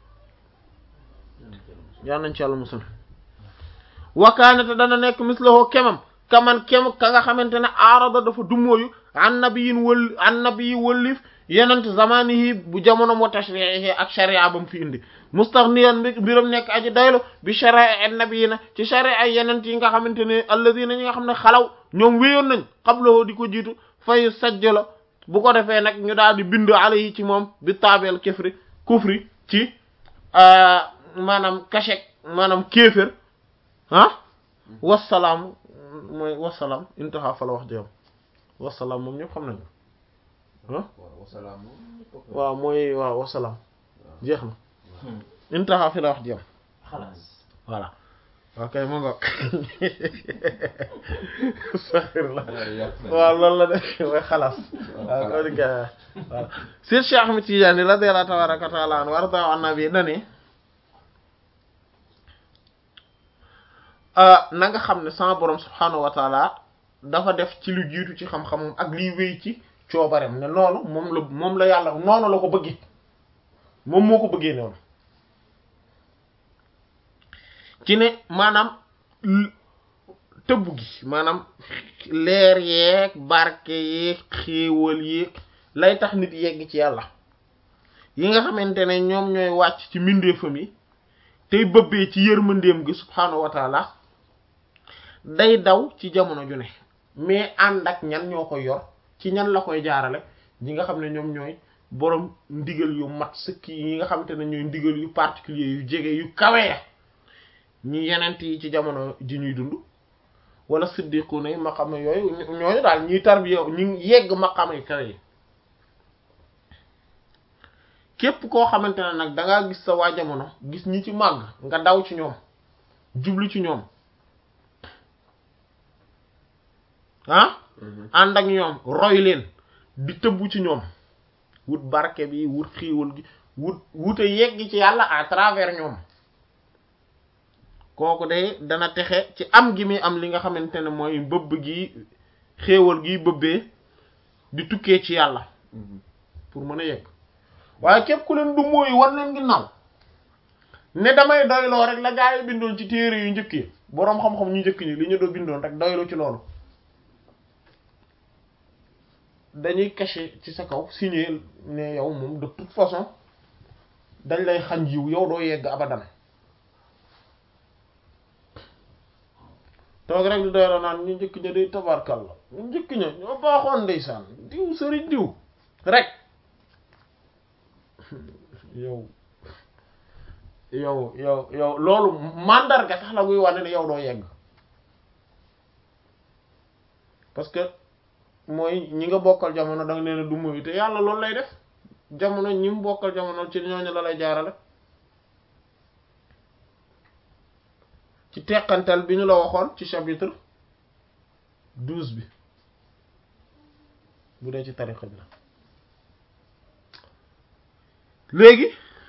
yal nañ ci yàlla musal wakaanate dana nekk mislahoo kemam kaman kem ka nga xamante ne aarada dafa dummóoyu an nabiyin wël an nabiyi wëllif yenent zamanihi bu jamonom wa tashriihi ak sharia bam fi indi mustaghniyan mbiram nekk aji doylu bi sharia an nabiyina ci sharia ay yenent yi nga xamante ne alladina ñi nga xam ne xalaw ñoom wéyoon nañ xabloo di ko jiitu fay sajjala bu ko defee nag ñu daal di bind ala yi ci moom bi taabeel kefri kufri ci maanaam kachek maanaam kéefér ah wasalaam mooy wasalaam intaha fa la wax jëm wasalaam moom ñëpp xam nañu ah waaw mooy waaw wasalaam jeex na intaha fi la wax jëm xalaas voilà ok mu ngoog saxir la waaw loolu la def mooy xalaas waaw ko di ga voilà Sir Cheikh Ahmed Tidiane radiyallahu tabaraka wa taala anhu warda annabi dani na nga xam ne sama borom subhanahu wa taala dafa def ci lu jiitu ci xam-xamam ak liy wéy ci coobarem ne loolu moom la moom la yàlla noonu la ko bëggee moom moo ko bëggee noonu ci ne maanaam tëbb gi maanaam leer yeeg barke yeeg xéewal yeeg lay tax nit yegg ci yàlla yi nga xamante ne ñoom ñooy wàcc ci mbindeefam yi tey bëbbee ci yërmandeem gi subhaanahu wa taala day daw ci jamono ju ne mais ànd ak ñan ñoo koy yor ci ñan la koy jaarale ñi nga xam ne ñoom ñooy borom ndigal yu mat sëkk yi nga xamante ne ñooy ndigal yu particulier yu jege yu kawe ñi yenent yi ci jamono ji ñuy dund wala siddiquna yi maqama yooyu ñooñu daal ñuy tarbiya ñu yegg maqama yu kawe yi képp koo xamante ne nag dangaa gis sa waa jamono gis ñi ci màgg nga daw ci ñoom jublu ci ñoom ah ànd ak ñoom roy leen di tëbbu ci ñoom wut barke bi wut xiiwal gi wut wute yegg ci yàlla à travers ñoom kooku de dana texe ci am gi muy am li nga xamante ne mooy bëbb gi xéewal gi bëbbee di tukkee ci yàlla pour mën a yegg waaye képp ku leen du mooy war leen ginnaaw ne damay doyloo rek la gaa yi bindoon ci téere yu njëkk yi boroom xam-xam ñu njëkk ñi li ñu doo bindoon rek doyloo ci loolu dañuy caché ci sa kaw signé ne yow moom de toute façon dañ lay xañ yiw yow doo yegg abadan toog rek di doyloo naan ñu njëkk ña day tabarkal la ñu njëkk ña ñoo baaxoon ndeysaan diw sëriñ diw rek yow yow yow yow loolu mandarga tax la muy wane ne yow doo yegg parce que mooy ñi nga bokkal jamono da nga leen du muy te yàlla loolu lay def jamono ñi mu bokkal jamono ci ñooñu la lay jaarale ci teqantal bi ñu la waxoon ci chapitre douze bi bu dee ci tariqa bi la léegi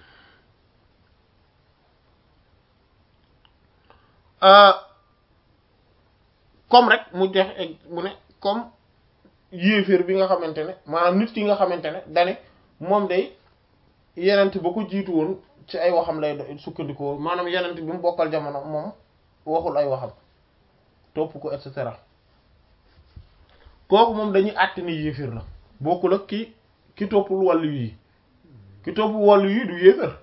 comme rek mu jox mu ne comme yéeféer bi nga xamante ne maanaam nit ki nga xamante ne dane moom day yenent ba ko jiitu woon ci ay waxam lay sukkandikoo maanaam yenent bi mu bokkal jamono moom waxul ay waxam topp ko et cetera kooku moom dañuy àtte ni yéeféer la bokkul ak ki ki toppul wàllu yi ki toppul wàllu yi du yéeféer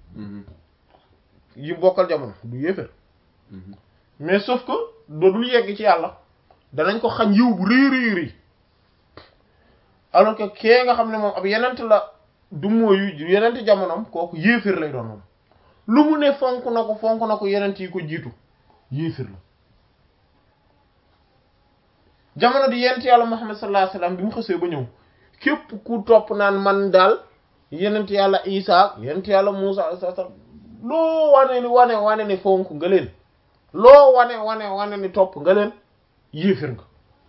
yi bokkal jamono du yéeféer mais sauf que doodul yegg ci yàlla danañ ko xañ yiw bu rëy rëy rëy alors que kee nga xam ne moom ab yenent la du mooyu yenent jamonoom kooku yéeféer lay doon moom lu mu ne fonk na ko fonk na ko yenent yi ko jiitu yéeféer la jamono di yenent yàlla Muhammad sallallahu alayhi wasallam bi mu xësee ba ñëw képp ku topp naan man daal yenent yàlla Isa yenent yàlla Musa alayhi salaam loo wane ni wane wane ni fonk nga leen loo wane wane wane ni topp nga leen yéeféer nga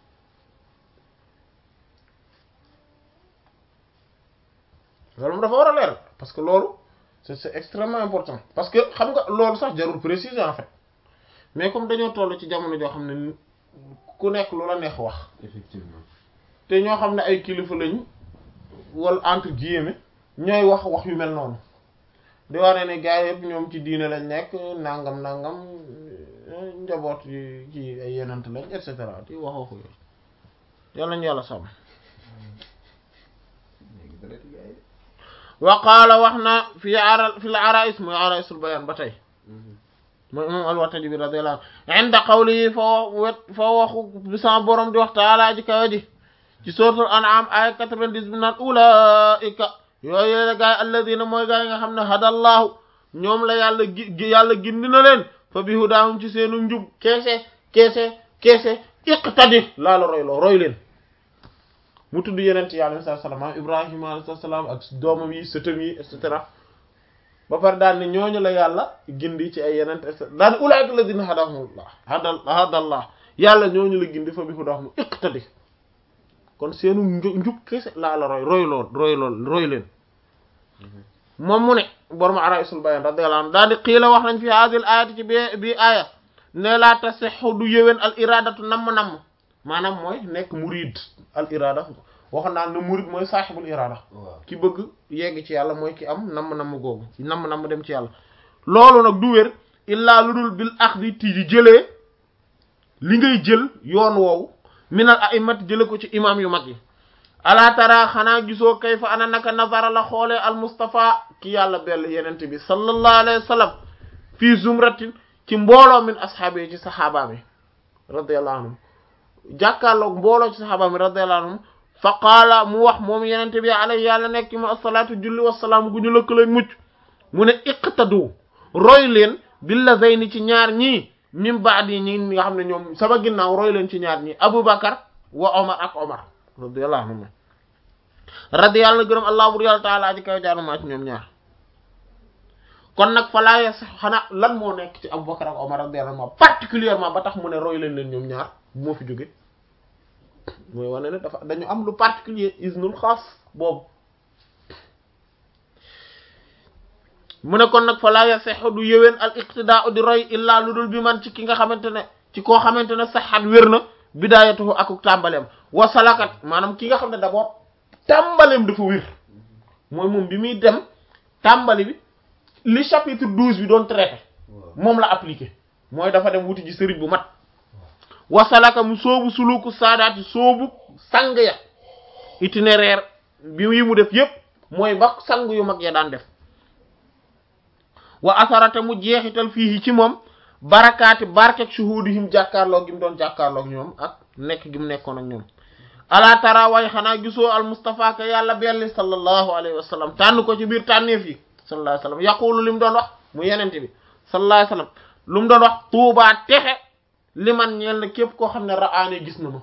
loolu dafa war a leer parce que loolu c'est c'est extrêmement important parce que xam nga loolu sax jarul préciser en fait mais comme dañoo toll ci jamono joo xam ne ku nekk lu la neex wax effectivement te ñoo xam ne ay kilifa lañ wala entre guillemets ñooy wax wax yu mel noonu di wane ne gars yëpp ñoom ci diine lañ nekk nangam nangam njaboot yi ci ay yenant lañ et cetera di wax waxu yooyu yàlla ñu yàlla sàmm léegi dara ci gars yi wa qaala wax na fi ara fi l arais mooy araisul bayan ba tey mooy imam al-Wartaji bi radiyallahu anhu inda qawlihi fa wet fa waxu bi sama borom di wax taala ji kawe ji ci suratul an'am ay 90 bi naan ulaika yooyu la gaay alladina mooy gaay nga xam ne hadallahu ñoom la yàlla gi yàlla gindi na leen fa bi hudaahum ci seenu njub keese keese keese iqtadi laa la roy loo roy leen mu tudd yeneen ci yàlla alayhi salaam maam Ibrahima alayhi salaam ak doomam yi sëtam yi et cetera ba pare daal ni ñooñu la yàlla gindi ci ay yeneen et cetera daal ni ulaa'ika alladhina hadahumullah hadal hadallah yàlla ñooñu la gindi fa bi hudahum iqtadi kon seenu njub kese laa la roy roy lool roy lool roy leen moom mu ne borom Araa'isul Bayaan radiyallahu anhu daal di xiila wax nañ fi hadhihi al ayati ci bi bi aaya ne laa tasihhu du yëwén al iradatu namm-namm maanaam mooy nekk murid al irada waxoon naa ne murid mooy saaxibul irada waaw ki bëgg yegg ci yàlla mooy ki am namm-namm googu namm-namm dem ci yàlla loolu nag du wér illaa lu dul bil axdi ti di jëlee li ngay jël yoon woowu minal a'immat jële ko ci imam yu mag yi ala tara xanaa gisoo kay fa ana naka nazara la xoolee al mustafa ki yàlla bell yenent bi sallallahu alayhi wa sallam fii zumratin ci mbooloo min asxaabi yi ci saxaaba mi radiyallahu anhum jàkkaarloog mbooloo ci saxaaba mi radiyallahu anhum fa qaala mu wax moom yenente bi alayhi yàlla nekk mu asalaatu julli wasalaam gu ñu lëkkalañ mucc mu ne iqtadu roy leen billazayni ci ñaar ñii min baadi ñi nga xam ne ñoom sama ginnaaw roy leen ci ñaar ñii abubakar wa omar ak omar radiyallahu anhum radiyallahu na gërëm allah bur yàlla taala aji kaw jaanumaa ci ñoom ñaar kon nag fa laa sax xanaa lan moo nekk ci abubakar ak omar radiyallahu anhum particulièrement ba tax mu ne roy leen leen ñoom ñaar bu moo fi jóge mooy wane ne dafa dañu am lu particulier isnul xaas boobu mu ne kon nag fa laa yasexu du yëween al iqtidaa di roy illaa lu dul bi man ci ki nga xamante ne ci koo xamante ne saxat wér na bidaayatuhu akuk tàmbaleem wa salakat maanaam ki nga xam ne d'abord tàmbaleem dafa wér mooy moom bi muy dem tàmbali bi li chapitre douze bi doon traité moom la appliqué mooy dafa dem wuti ji sëriñ bu mat wasalaka mu soobu suluku saadaati soobu sang ya itinéraire bi yi mu def yépp mooy ba sang yu mag ya daan def wa asarate mu jeexital fii ci moom barakaati barkek shuhudihim jàkkaarloo gi mu doon jàkkaarloo ñoom ak nekk gi mu nekkoon ak ñoom ala tara way xanaa gisoo al mustafa ka yàlla belli sallallahu alayhi wa sallam tànn ko ci biir tànneef yi sallallahu alayhi wa sallam yaqulu li mu doon wax mu yenente bi sallallahu alayhi wa sallam lu mu doon wax tuubaa texe li man ñeel na képp koo xam ne ra'aani gis na ma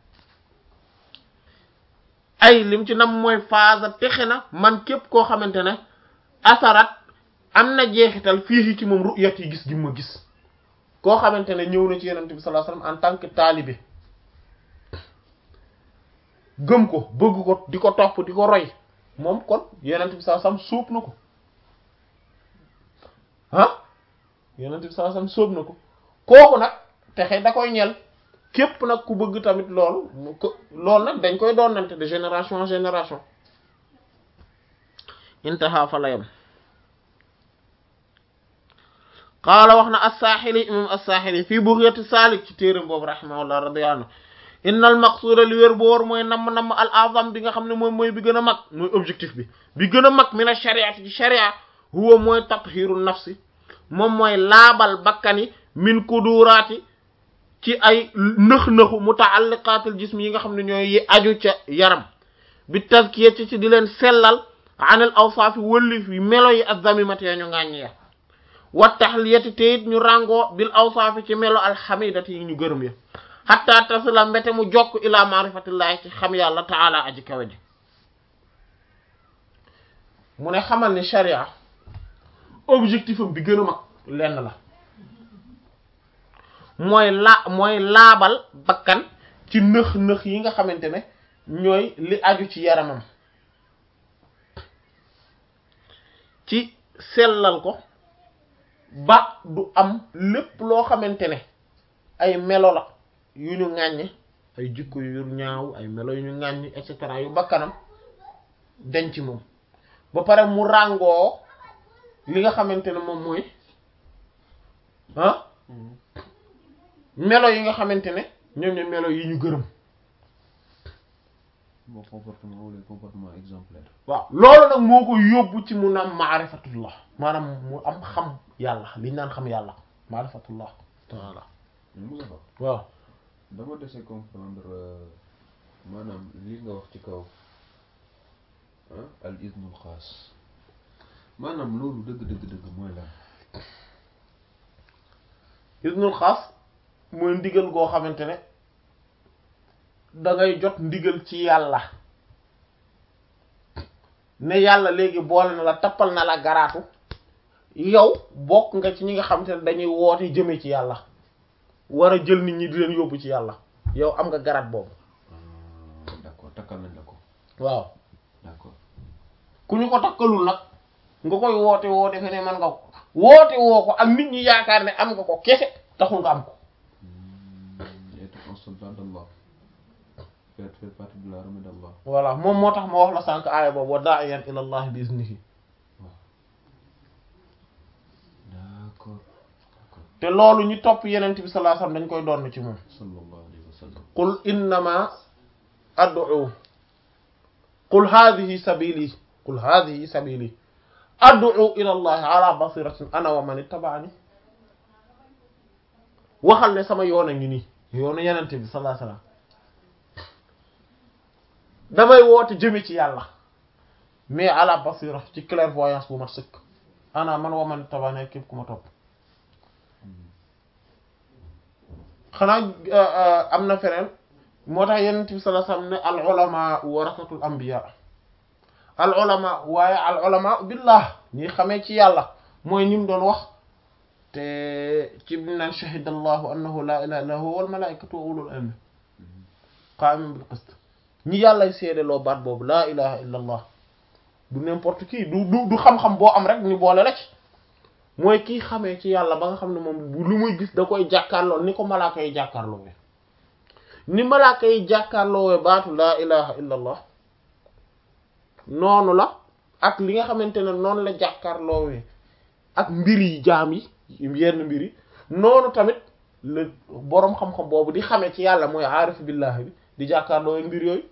ay lim ci nam mooy phase texe na man képp koo xamante ne asarat am na jeexital fii ci moom ru'yat yi gis gi ma gis koo xamante ne ñëw na ci yenente bi sallallahu alayhi wasallam en tant que talibé gëm ko bëgg ko di ko topp di ko roy moom kon yenente bi sallallahu alayhi wasallam sóob na ko ah yenente bi sallallahu alayhi wasallam sóob na ko kooku nag texe da koy ñel képp nag ku bëgg tamit loolu mu ko loolu nag dañ koy doonante de génération en génération intaha fa la yam qaala wax na as-Saaxili imam as-Saaxili fii Bughyatis Saalik ci téeram boobu rahimahullah radiyallahu anhu innal maqsuda li wér bu wóor mooy namm namm al azam bi nga xam ne moom mooy bi gën a mag mooy objectif bi bi gën a mag mina shariati ci sharia huwa mooy tathiru nafsi moom mooy laabal bakkani min kuduraati ci ay nëx-nëxu mutaalliqaatil jism yi nga xam ne ñooy yi aju ca yaram bi tazkiyati ci di leen sellal anil awsaafi wëllif yi melo yi azzamimati ya ñu ngàññ ya wa tahliyati te it ñu ràngoo bil awsaafi ci melo alxamidati yi ñu gërëm ya hatta tasila mbete mu jokk ila maarifatillahi ci xam yàlla taala aji kawe ji mu ne xamal ni sharia objectif am bi gën a mag lenn la mooy la mooy laabal bakkan ci nëx-nëx yi nga xamante ne ñooy li aju ci yaramam ci sellal ko ba du am lépp loo xamante ne ay melo la yu ñu ŋàññe ay jikko yu ñaaw ay melo yu ñu ŋàññe et cetera yu bakkanam denc moom ba pare mu ràngoo li nga xamante ne moom mooy ah melo yi nga xamante ne ñoom ñooy melo yi ñu gërëm bon comportement wala comportement exemplaire waaw loolu nag moo ko yóbbu ci mu naan maarifatullah maanaam mu am xam yàlla liñ naan xam yàlla maarifatullah taala Moussa Fa waaw dama dese comprendre maanaam lii nga wax ci kaw ah al iznul xaas maanaam loolu dëgg dëgg dëgg mooy lan isnul xaas mooy ndigal goo xamante ne da ngay jot ndigal ci yàlla ne yàlla léegi boole na la tappal na la garaatu yow bokk nga ci ñi nga xamante ne dañuy woote jëme ci yàlla war a jël nit ñi di leen yóbbu ci yàlla yow am nga garaat boobu Ah, d'accord takkal nañ la ko waaw d'accord ku ñu ko takkalul nag nga koy woote woo defe ne man nga ko woote woo ko ak nit ñi yaakaar ne am nga ko kese taxul nga am ko Hmm, être un soldat d'Allah faire faire partie de l'armée d'Allah voilà moom moo tax ma wax la sànq aaya boobu wa da'iyan ila allah bi iznihi d'accord d'accord te loolu ñu topp yenent bi sallallahu alayhi wasallam dañ koy doon ci moom sallallahu alayhi wa sallam qul innama ad'u qul hadhihi sabili qul hadhihi sabili ad'u ila allahi ala basiratin ana wa man ittaba'ani waxal ne sama yoon a ngi nii yoonu yenent bi sallallahu alayhi wasallam damay woote jëme ci yàlla mais ala basira ci clairvoyance bu mat sëkk ana man wa man ittaba'ani képp ku ma topp xanaa am na feneen moo tax yenent bi sallallahu alayhi wasallam ne al ulama warasatul anbiya al ulama waaye al ulama billah ñi xamee ci yàlla mooy ñi mu doon wax te ci bi naan shahida allahu annahu la ilaha illa huwa wal malaikatu wa ulul ilmi qa'iman bil qist ñi yàllay seede loo baat boobu la ilaha illa allah du n'importe qui du du du xam-xam boo am rek ni boole la ci mooy kii xamee ci yàlla ba nga xam ne moom bu lu muy gis da koy jàkkaarloo ni ko malaaka yi jàkkaarloo ni malaaka yi jàkkaarloo baatu laa ilaha illa allah noonu la ak li nga xamante ne noonu la jàkkaarloo ak mbir yi jaam yi yenn mbir yi noonu tamit la boroom xam-xam boobu di xamee ci yàlla mooy aarifu billahi bi di jàkkaarloo mbir yooyu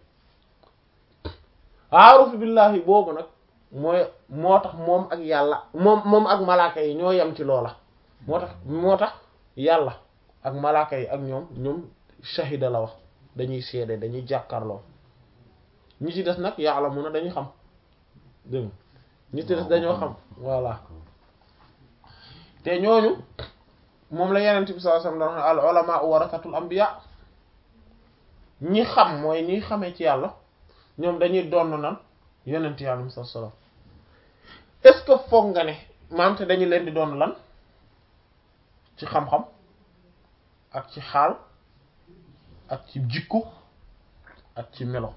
aarifu billahi boobu nag mooy moo tax moom ak yàlla moom moom ak malaaka yi ñoo yem ci loola moo tax moo tax yàlla ak malaaka yi ak ñoom ñoom shahida la wax dañuy seede dañuy jàkkaarloo ñi ci des nag yàlla mun a dañuy xam dégg nga ñi ci des dañoo xam voilà te ñooñu moom la yenent bi sallallahu alayhi wasallam al ulama warasatul anbiya ñi xam mooy ñi xamee ci yàlla ñoom dañuy donn nan yenent yàlla sallallahu alayhi wasallam est-ce que foog nga ne maam te dañu leen di doon lan ci xam-xam ak ci xaal ak ci jikko ak ci melo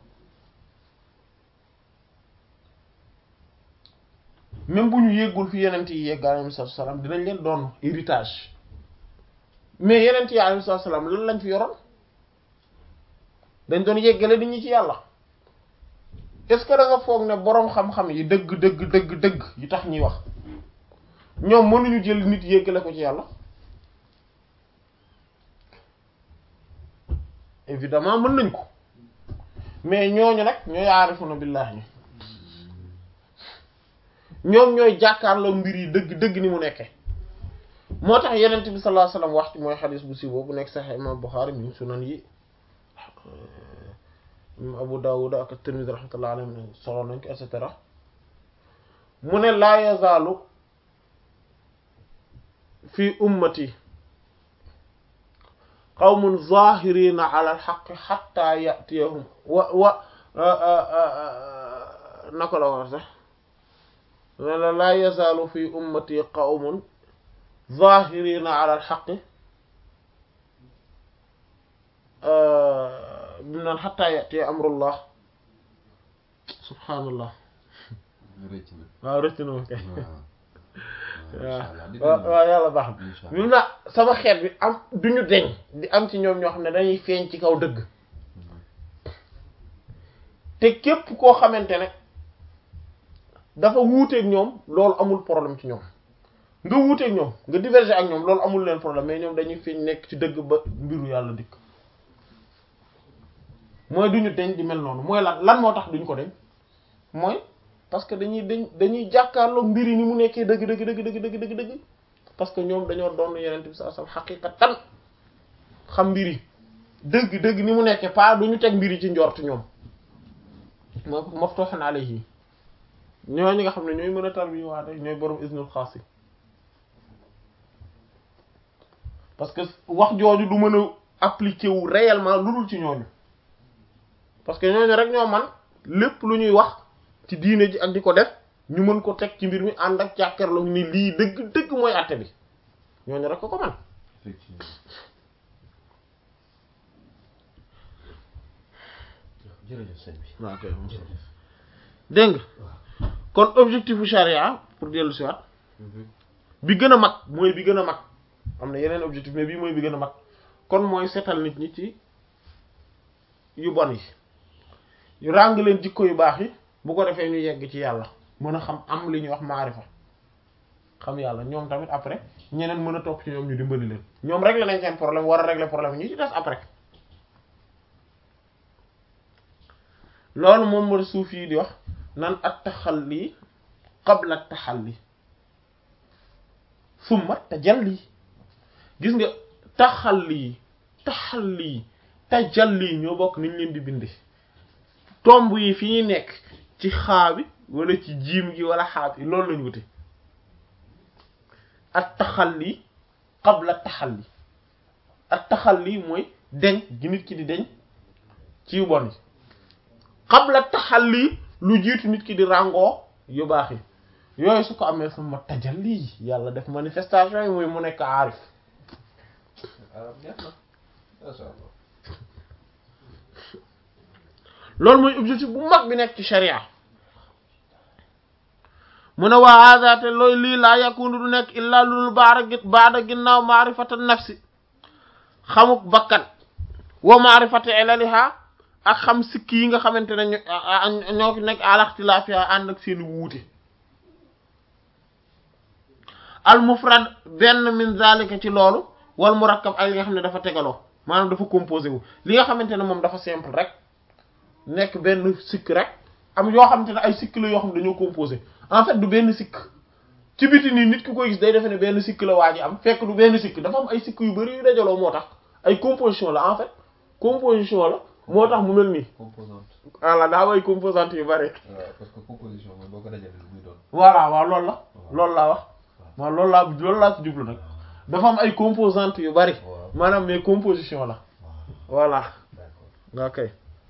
même bu ñu yeggul fi yenent yi yegg alayhi salaam dinañ leen doon héritage mais yenent yi alayhi salaam lan lañ fi yoroon dañ doon yeggale nit ñi ci yàlla est-ce que da nga foog ne boroom xam-xam yi dëgg dëgg dëgg dëgg yi tax ñuy wax ñoom mënuñu jël nit yeggale ko ci yàlla évidemment mën nañ ko mais ñooñu nag ñooy aarifuna billahi ñoom ñooy jàkkaarloo mbir yi dëgg dëgg ni mu nekke moo tax yenent bi sallallahu alayhi wasallam wax ci mooy xadis bu si boobu nekk sax imam Bukhari mi sunan yi imam Abu Dawud ak Tirmidhi rahmatullahi alayhi solo nañ ko et cetera mu ne laa yazaalu fi ummati qawmun zahirina ala alxaqi xatta yatiyahum wa wa naka la war sax la laa yazaalu fi ummati qawmun zahirina ala alxaqi bi naan xatta yatiya amrullah subhaanallah rëcc na waaw rëcc na ma kay waaw waaw waaw yàlla baax na incha ñu na sama xeet bi am duñu deñ di am ci ñoom ñoo xam ne dañuy feeñ ci kaw dëgg te képp koo xamante ne dafa wuuteeg ñoom loolu amul problème ci ñoom nga wuuteeg ñoom nga diverger ak ñoom loolu amul leen problème mais ñoom dañuy feeñ nekk ci dëgg ba mbiru yàlla dikk mooy duñu deñ di mel noonu mooy lan lan moo tax duñ ko deñ mooy parce que dañuy dañ dañuy jàkkaarloo mbir yi ni mu nekkee dëgg dëgg dëgg dëgg dëgg dëgg dëgg parce que ñoom dañoo doon yeneen bi sallallahu alayhi wasallam xaqiqatan xam mbir yi dëgg dëgg ni mu nekkee pas duñu teg mbir yi ci njort ñoom moo maftuhun alayhi ñooñu nga xam ne ñooy mën a tarbi waate ñooy borom isnul xaas yi parce que wax jooju du mën a appliquer wu réellement lu dul ci ñooñu parce que ñooñu rek ñoo man lépp lu ñuy wax ci diine ji ak di ko def ñu mën ko teg ci mbir mi ànd ak jàkkaarloo ni lii dëgg dëgg mooy àtte bi ñooñu rek ko ko man effectivement jërëjëf sëñ bi waaw kay dégg nga kon objectif bu charia pour dellu si waat bi gën a mag mooy bi gën a mag am na yeneen objectif mais bii mooy bi gën a mag kon mooy seetal nit ñi ci yu bon yi yu ràng leen jikko yu baax yi bu ko defee ñu yegg ci yàlla mën a xam am li ñuy wax maarifa xam yàlla ñoom tamit après ñeneen mën a topp ci ñoom ñu dimbali leen ñoom régler nañ seen problème war a régler problème ñu ci des après loolu moom moo suuf yi di wax nan at taxalli qabla taxalli summa tajalli gis nga taxalli taxalli tajalli ñoo bokk niñ leen di binde tomb yi fi ñuy nekk ci xaa bi wala ci jiim gi wala xaa bi loolu lañu wute at taxalli qabla taxalli at taxalli mooy deñ gi nit ki di deñ ci yu bon yi qabla taxalli lu jiitu nit ki di ràngoo yu baax yi yooyu su ko amee sama tajalli yàlla def manifestation yi muy mu nekk aarif arab neex na masha Allah loolu mooy objectif bu mag bi nekk ci sharia mu ne waa hada te looy lii laa yakunu du nekk illaa lulul baara gi baada ginnaaw maarifata nafsi xamuk bakkan wa maarifata ilaliha ak xam sikki yi nga xamante ne ñoo ñoo nekk alaxtilaafiya ànd ak seeni wuute al mufrad benn min zalika ci loolu wal murakkab ak li nga xam ne dafa tegaloo maanaam dafa composé wu li nga xamante ne moom dafa simple rek nekk benn sikk rek am yoo xamante ne ay sikk la yoo xam ne dañoo composé en fait du benn sikk ci biti nii nit ki koy gis day defe ne benn sikk la waa ji am fekk du benn sikk dafa am ay sikk yu bari yu dajaloo moo tax ay composition la en fait composition la moo tax mu mel nii composante voilà daa am ay composantes yu bari waaw parce que composition mooy boo ko dajalee lu muy doon voilà waaw loolu la loolu laa wax waaw loolu laa loolu laa ci jublu nag dafa am ay composantes yu bari waaw maanaam mais composition la waaw voilà d'accord ok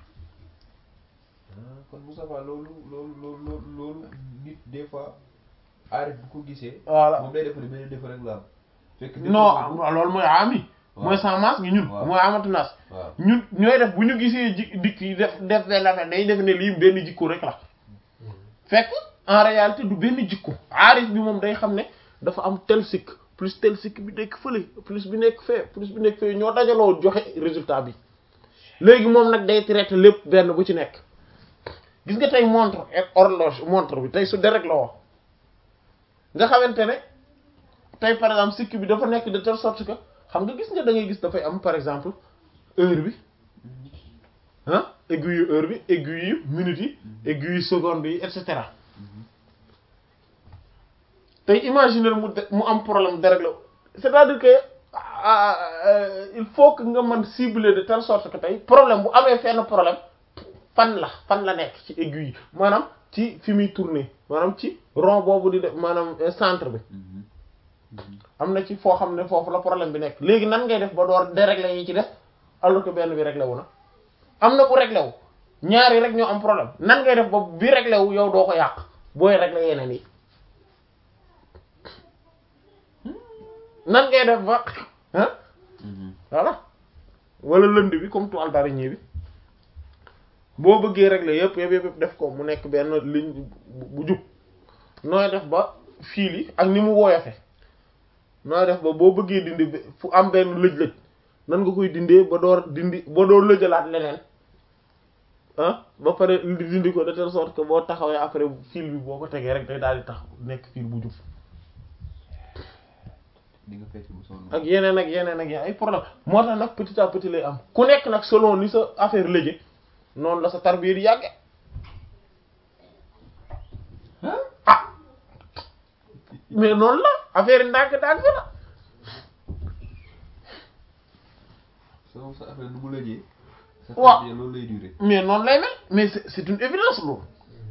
ah kon Moussa Fall loolu loolu loolu loolu loolu nit des fois aarif bu ko gisee voilà moom day def ne benn défaut rek la am fekk non loolu mooy ami waaw. mooy sans masque gi ñun waaw. mooy amatu nas waaw ñun ñooy def bu ñu gisee ji dikk yi def def benn affaire day def ne lii benn jikko rek la fekk en réalité du benn jikko aarif bi moom day xam ne dafa am tel sikk plus tel sikk bi nekk fële plus bi nekk fee plus bi nekk fee ñoo dajaloo joxe résultat bi léegi moom nag day traité lépp benn bu ci nekk gis nga tey montre ak horloge montre bi tey su déreg la woo nga xamante ne tey par exemple sikk bi dafa nekk de telle sorte que xam nga gis nga da ngay gis dafay am par exemple heure bi ah aiguille heure bi aiguille minute yi aiguille seconde yi et cetera tey imaginer mu de mu am problème déréglé c'est-à-dire que ah, euh, il faut que nga mën cibler de telle sorte que tey problème bu amee fenn problème fan la fan la nekk ci aiguille yi maanaam ci fi muy tourner maanaam ci rond boobu di def maanaam euh, centre bi am na ci foo xam ne foofu la problème bi nekk léegi nan ngay def ba door dérégler yi ci def alors que benn bi réglé wu na am na bu réglé wu ñaari rek ñoo am problème nan ngay def ba bi réglé wu yow doo ko yàq booy réglé yeneen yi nan ngay def ba ah voilà wala lënd bi comme toile d'araignée bi boo bëggee régler yëpp yëpp yëpp def ko mu nekk benn ligne bu bu jub nooy def ba fil yi ak ni mu woyofe nooy def ba boo bëggee dindi be- fu am benn lëj-lëj nan nga koy dindee ba door dindi ba door lëjalaat leneen ah ba pare di dindi ko de telle sorte que boo taxawee après fil bi boo ko tegee rek day daal di tax nekk fil bu jub di nga fecc bu sonn ak yeneen ak yeneen ak yeneen ay problème moo tax nag petit à petit lay am ku nekk nag selon ni sa affaire léje noonu la sa tarbiya di yàgge ah mais noonu la affaire yi ndànk-ndànk la selon sa affaire nu mu lëjee sa Waaw. tarbiya loolu lay durer mais noonu lay mel mais c'est c'est une évidence loolu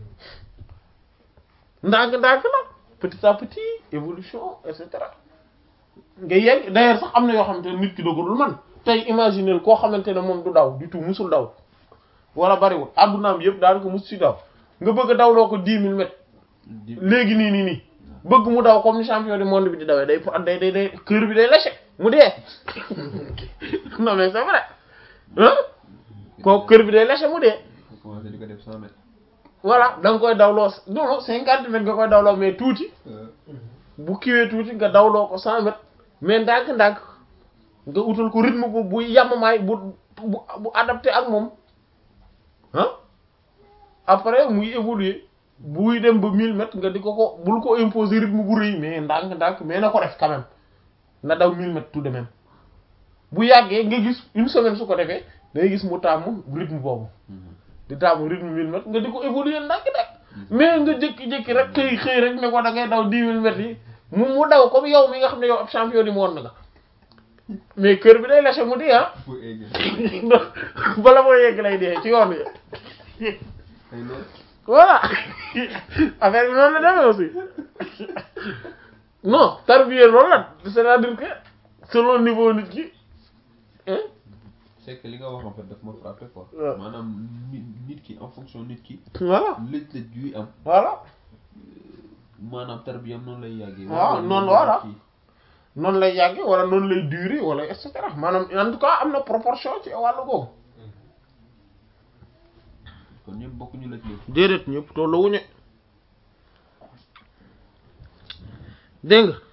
ndànk-ndànk la petit à petit évolution et cetera nga yegg d'ailleurs sax am na yoo xamante ne nit ki dogalul man tey imaginer koo xamante ne moom du daw du tout musul daw wala bariwul addunaam yëpp daanaka mus si daw nga bëgg a dawloo ko dix mille mètres di léegi nii nii nii bëgg mu daw comme ni champion du monde bi di dawee day day day day cœur bi day lâché mu dee non mais c'est vrai hein kooku cœur bi day lâché mu dee commencé di ko def cent mètres voilà da nga koy dawloo non non cinquante mètres nga koy dawloo mais tuuti bu kiwee tuuti nga dawloo ko cent mètres mais ndànk-ndànk nga utal ko rythme bu bu yamamaay bu bu bu adapté ak moom ah après muy évoluer buy dem ba mille mètres nga di ko ko bul ko imposer rythme bu rëy mais ndànk-ndànk mais na ko def quand même na daw mille mètres tout de même bu yàggee nga gis une semaine su ko defee day gis mu tàmm rythme boobu di taamu rythme mille mètres nga di ko évoluer ndànk-ndànk mais nga jékki-jékki rek xëy xëy rek ne ko da ngay daw dix mille mètres yi mu mu daw comme yow mi nga xam ne yow ab champion du monde nga mais kër bi day lâché mu dee ah pour egg bala moo yegg lay dee ci yoon wi ay loolu voilà affaire bi noonu la demee aussi non tarbiya loolu la c'est-à-dire que selon niveau nit ki hein c'est que li nga wax en fait daf ma frappé quoi Ouais. maanaam nit nit ki en fonction nit ki voilà lëj-lëj yuy am voilà maanaam tarbiyam noonu lay yàggee waaw Wala noonu noonu voilà. kii. noonu lay yàgge wala noonu lay durer wala et cetera maanaam en tout cas am na proportion ci wàllu googu kon ñëpp bokkuñu lëj-lëj déedéet ñëpp tolluwuñu dégg nga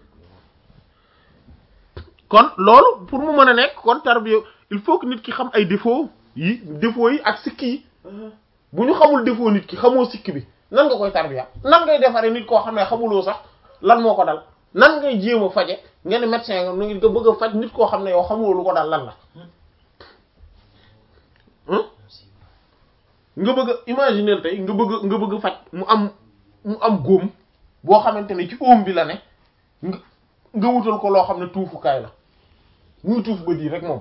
kon loolu pour mu mën a nekk kon tarbiya il faut que nit ki xam ay défaut yi défaut yi ak sikki yi bu ñu xamul défaut nit ki xamoo sikki bi nan nga koy tarbiya nan ngay defaree nit koo xam ne xamuloo sax lan moo ko dal nan ngay jéem a faje nga ne médecin nga nu nga bëgg a faj nit koo xam ne yow xamuloo lu ko dal lan la hein nga bëgg a imaginer tey nga bëgg nga bëgg faj mu am mu am góom boo xamante ne ci óom bi la ne nga nga wutal ko loo xam ne tuufukaay la muy tuuf ba di rek moom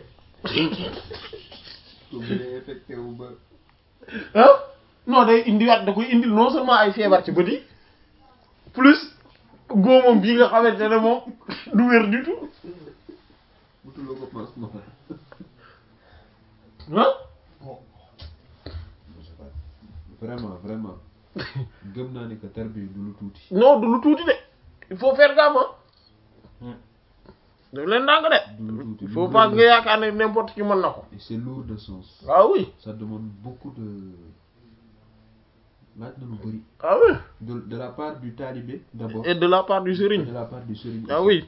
ko bu dee infecté wu ba ah non day indiwaat da koy indil non seulement ay feebar ci bët yi plus góomam bii nga xamante ne moom du wér du tout butuloo ko pansement ah vraiment vraiment gëm naa ne que tarbiya du lu tuuti non du lu tuuti de il faut faire gaffe ah daf leen ndànk de du lu tuuti il faut pas nga yaakaar ne n'importe qui mën na ko et c'est lourd de sens ah oui ça demande beaucoup de laaj na lu bëri ah oui de de la part du talibé d'abord et de la part du et sëriñ de la part du sëriñ ah aussi. oui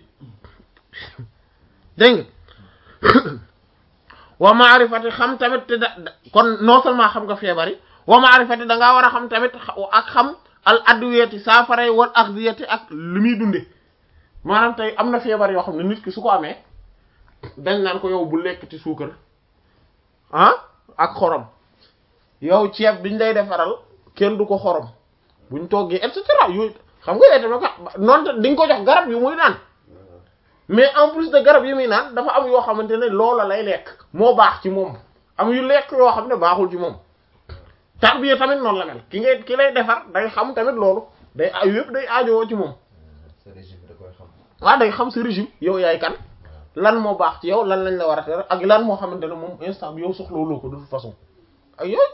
dégg nga wa maarifati xam tamit te da da- kon non seulement xam nga feebar yi wa maarifati da ngaa war a xam tamit xa- ak xam al adwiyati saafara yi wal axdiyati ak li muy dunde maanaam tey am na feebar yoo xam ne nit ki su ko amee dañ naan ko yow bu lekkati suukar ah ak xorom yow ceeb biñ lay defaral kenn du ko xorom buñ toggee et cetera yooyu xam nga tamit ka noonu di nga ko jox garab yu muy naan mais en plus de garab yi muy naan dafa am yoo xamante ne loola lay lekk moo baax ci moom am yu lekk yoo xam ne baaxul ci moom tarbiya tamit noonu la mel ki ngay ki lay defar day xam tamit loolu day ay yëpp day aajowoo ci moom sa régime da koy xam waaw day xam sa régime yow yaay kan lan moo baax ci yow lan lañ la war a tere ak lan moo xamante ne moom instant bi yow soxlawuloo ko de toute façon ak yooyu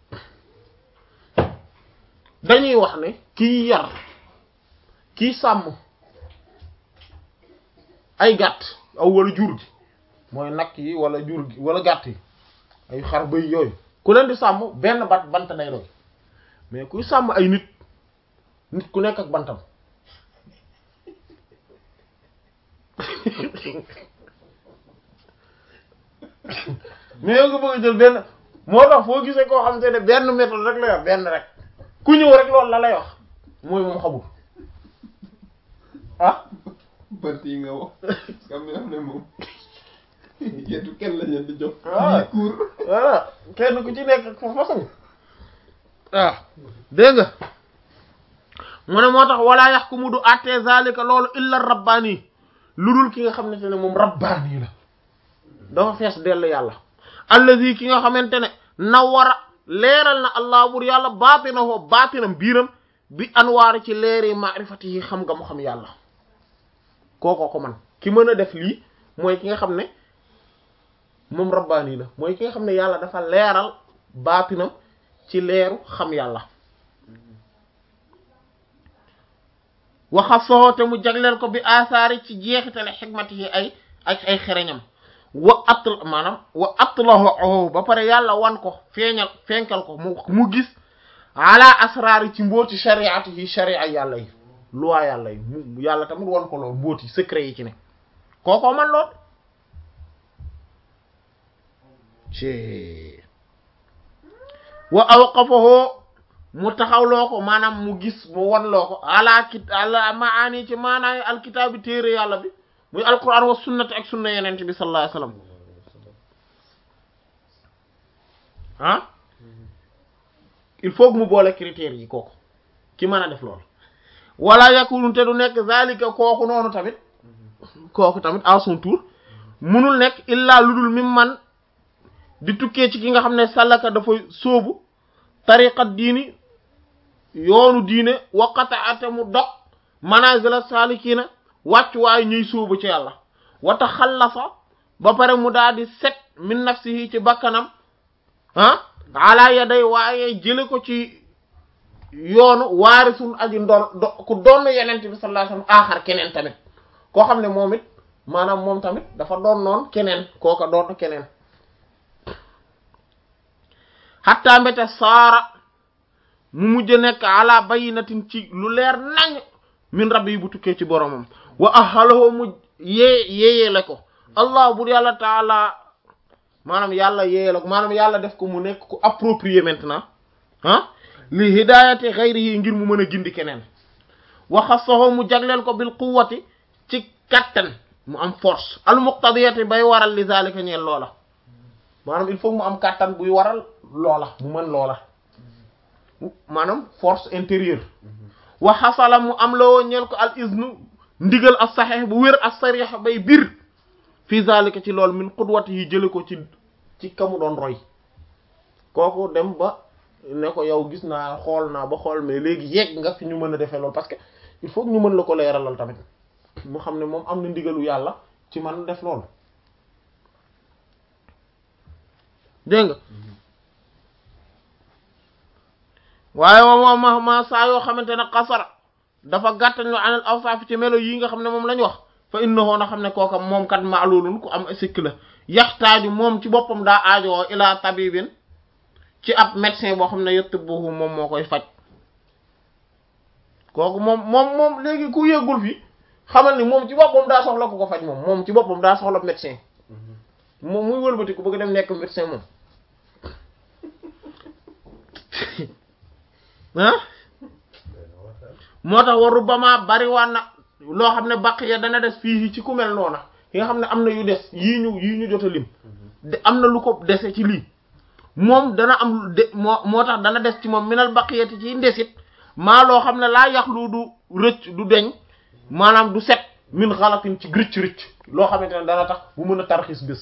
dañuy wax ne kiy yar kiy sàmm ay gàtt aw wala jur gi mooy nag yi wala jur gi wala gàtt yi ay xar bëy yooyu ku leen di sàmm benn bat bant day doy mais kuy sàmm ay nit nit ku nekk ak bantam mais yow nga bëgg a jël benn moo tax foo gisee koo xam te ne benn méthode rek la yor benn rek ku ñëw rek loolu la lay wax mooy moom xamul ah bant yi nga wax xam ne am ne moom yetu kenn la leen di jox Ah. yi cour voilà kenn ku ci nekk ak fa façon waaw dégg nga mu ne moo tax wala yaxkumu du àttee zalika loolu illa rabbaani lu dul ki nga xamante ne moom rabbaani la dafa fees dell yàlla allazi ki nga xamante ne nawara leeral na allah bur yàlla baatinahu baatinam biiram bi anwaari ci leeri maarifati yi xam nga mu xam yàlla kooko ko man ki mën a def lii mooy ki nga xam ne moom rabbaani la mooy ki nga xam ne yàlla dafa leeral baatinam ci leeru xam yàlla waxa soxoo te mu jagleel ko bi asaari ci jeexitale xikmati yi ay ak ay xereñam wa atl maanaam wa atlahu ba pare yàlla wan ko feeñal fenkal ko mu mu gis ala asraari ci mbooti shariati yi sharia yàlla yi loi yàlla yi mu yàlla tamit wan ko lool mbooti secret yi ci ne kookoo man lool ci wa awqafahu mu taxawloo ko maanaam mu gis mu wanloo ko ala kit ala maani ci maanaay alkitaabi téere yàlla bi muy alquran wa sunnati ak sunna yenente bi sallallahu alayhi wasallam ah il faut que mu boole critères yi kooku ki mën a def loolu wala yakunu te du nekk zalika kooku noonu tamit kooku tamit à son tour munul nekk illa lu dul mim man di tukkee ci ki nga xam ne sàllaka dafa sóobu tariqat diini yoonu diine waqata ate mu dog manazila salikina wàccu waaye ñuy sóobu ci yàlla wata xallasa ba pare mu daal di set min nafsihi ci bakkanam ah ala yaday waaye jële ko ci yoonu waarisul aji ndon do ku doon yenent bi sallallahu alayhi wasallam aaxar keneen tamit koo xam ne moom it maanaam moom tamit dafa doon noon keneen kooka doon keneen xatta mbete saara mu mujj nekk ala bayinatin ci lu leer nañ min rabbi yi bu tukkee ci boromam wa ahalahu mu yee yeeyele ko allah bur yàlla taala maanaam yàlla yeeyele ko maanaam yàlla def ko mu nekk ku approprié maintenant ah li hidayati xayrihi ngir mu mën a gindi keneen wa xassahu mu jagleel ko bil quwwati ci kattan mu am force al muqtadiyati bay waral li zalika ñeel loola maanaam il faut mu am kattan buy waral loola mu mën loola maanaam force intérieure wa xasala mu am loo ñeel ko al iznu ndigal as saxeex bu wér as sarix bay bir fi zalika ci lool min qudwati yi jële ko ci ci kamu doon roy kooku dem ba ne ko yow gis naa xool naa ba xool mais léegi yegg nga fi ñu mën a defee loolu parce que il faut que ñu mën la ko leeralal tamit mu xam ne moom am na ndigalu yàlla ci man def loolu dégg nga waaye wa moom ma ma saa yoo xamante ne xasara dafa gàttañ lu anal awsaaf ci melo yi nga xam ne moom lañ wax fa innahu na xam ne kooka moom kat maalulun ku am sikk la yaxtaaju moom ci boppam daa aajowoo ilaa tabibin ci ab médecin boo xam ne yëtt buuxu moom moo koy faj kooku moom moom moom léegi ku yëggul fi xamal ni moom ci boppam daa soxla ku ko faj moom moom ci boppam daa soxla médecin moom muy wëlbati ku bëgg dem nekk médecin moom ah moo tax waru ba ma bariwaan na loo xam ne baq ya dana des fii ci ku mel noona yi nga xam ne am na yu des yii ñu yii ñu jot a lim de am na lu ko dese ci lii moom dana am de moo moo tax dana des ci moom minal baqiyati ci ndesit maa loo xam ne laa yaxlu du rëcc du deñ maanaam du set min xalatin ci rëcc rëcc loo xamante ne dana tax bu mën a tarxis bés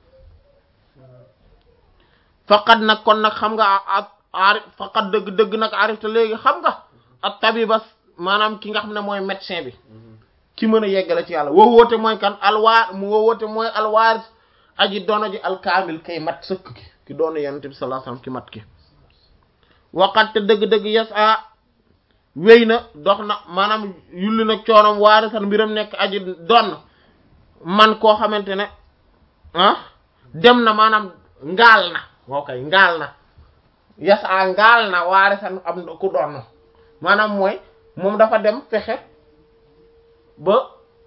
faqat nag kon nag xam nga a arif faqat dëgg dëgg nag arif te léegi xam nga ak tabibas maanaam ki nga xam ne mooy médecin bi ki mën a yeggale ci yàlla woo woote mooy kan alwaar mu woo woote mooy alwaaris aji dono ji alkaamil kay mat sëkk ki ki doon yonent bi sallallahu alayhi wasallam ki mat ki waqat te dëgg-dëgg yes a wéy na dox na maanaam yulli na coonom waarisan mbiram nekk aji donn man koo xamante ne ah dem na maanaam ngaal na woo kay ngaal na yes a ngaal na waarisan am ku donn maanaam mooy moom dafa dem fexe ba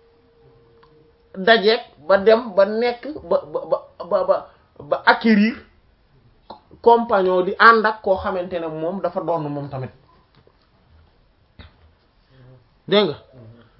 dajeeg ba dem ba nekk ba ba ba ba ba acquérir compagnon di ànd ak koo xamante ne moom dafa doon moom tamit dégg nga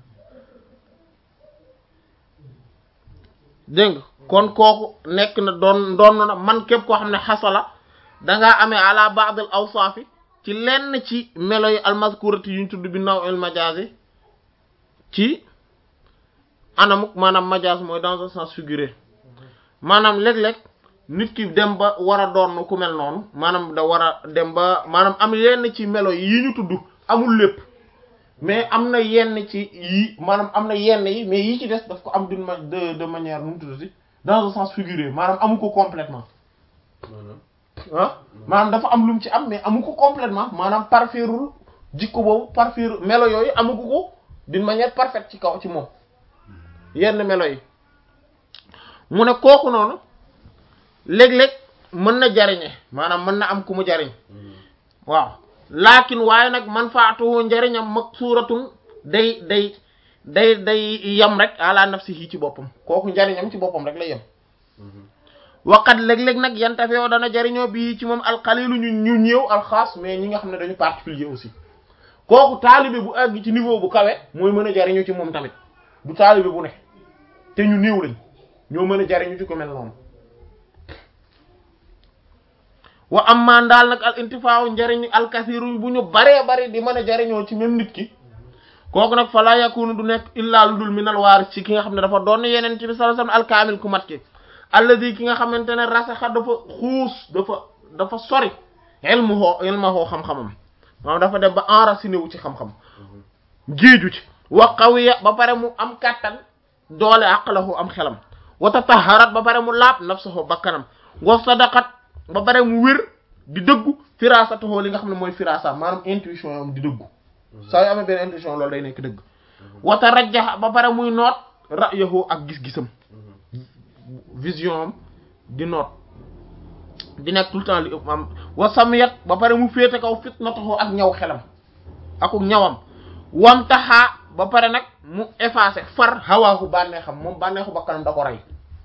dégg nga kon kooku nekk na doon doon na man képp koo xam ne xasala dangaa amee ala ba'd al awsaafi ci lenn ci melo yi almaskurati yuñ tudd bi naw el majazi ci anamuk maanaam majaas mooy dans un sens figuré maanaam léeg-léeg nit ki dem ba war a doon ku mel noonu maanaam da war a dem ba maanaam am yenn ci melo yi ñu tudd amul lépp mais am na yenn ci yi maanaam am na yenn yi mais yi ci des daf ko am d'une ma de de manière nu mu tuddati dans un sens figuré maanaam amu ko complètement ah maanaam dafa am lu mu ci am mais amu ko complètement maanaam parfairul jikko boobu parfaire melo yooyu amu ko ko d'une manière parfaite ci kaw ci moom yenn melo yi mu ne kooku noonu léeg-léeg mën na jariñe maanaam mën na am ku mu jariñ waaw laakin waaye nag man faatuhu njariñam mag suuratun day day day day yem rek ala nafsihi ci boppam kooku njariñam ci boppam rek lay yem waqat léeg-léeg nag yantafewo dana jariñoo bii ci moom alxalilu ñu ñu ñëw alxaas mais ñi nga xam ne dañu particulier aussi kooku taalibe bu àgg ci niveau bu kawe mooy mën a jariñu ci moom tamit du taalibe bu ne te ñu néew lañ ñoo mën a jariñu ci ko mel noonu wa am maan daal nag al intifaaw njariñ alkasiru bu ñu baree bari di mën a jariñoo ci même nit ki kooku nag fa laa yakunu du nekk illaa lu dul minal waaris ci ki nga xam ne dafa doon yeneen ci bi sallallahu alayhi wasallam alkaamil ku mat ki alladi ki nga xamante ne rasaxa dafa xuus dafa dafa sori ilmuhoo ilmuhoo xam-xamam maanaam dafa dem ba enraciné wu ci xam-xam géeju ci wa qawiya ba pare mu am kàttan doole aqlahu am xelam wa tataharat ba pare mu laab nafsahu bakkanam wa sadaqat ba pare mu wér di dëggu firasatuhu li nga xam ne mooy firasa maanaam intuition yam di dëggu saa yu amee benn intuition loolu day nekk dëgg wa tarajjaha ba pare muy noot ra'yahu ak gis-gisam vision am di noot di nekk tout le temps li ëpp am wa samiyat ba pare mu féete kaw fitnatahu ak ñaw xelam akuk ñawam wam taxaa ba pare nag mu effacé far hawaahu bànneexam moom bànneexu bakkanam da ko rey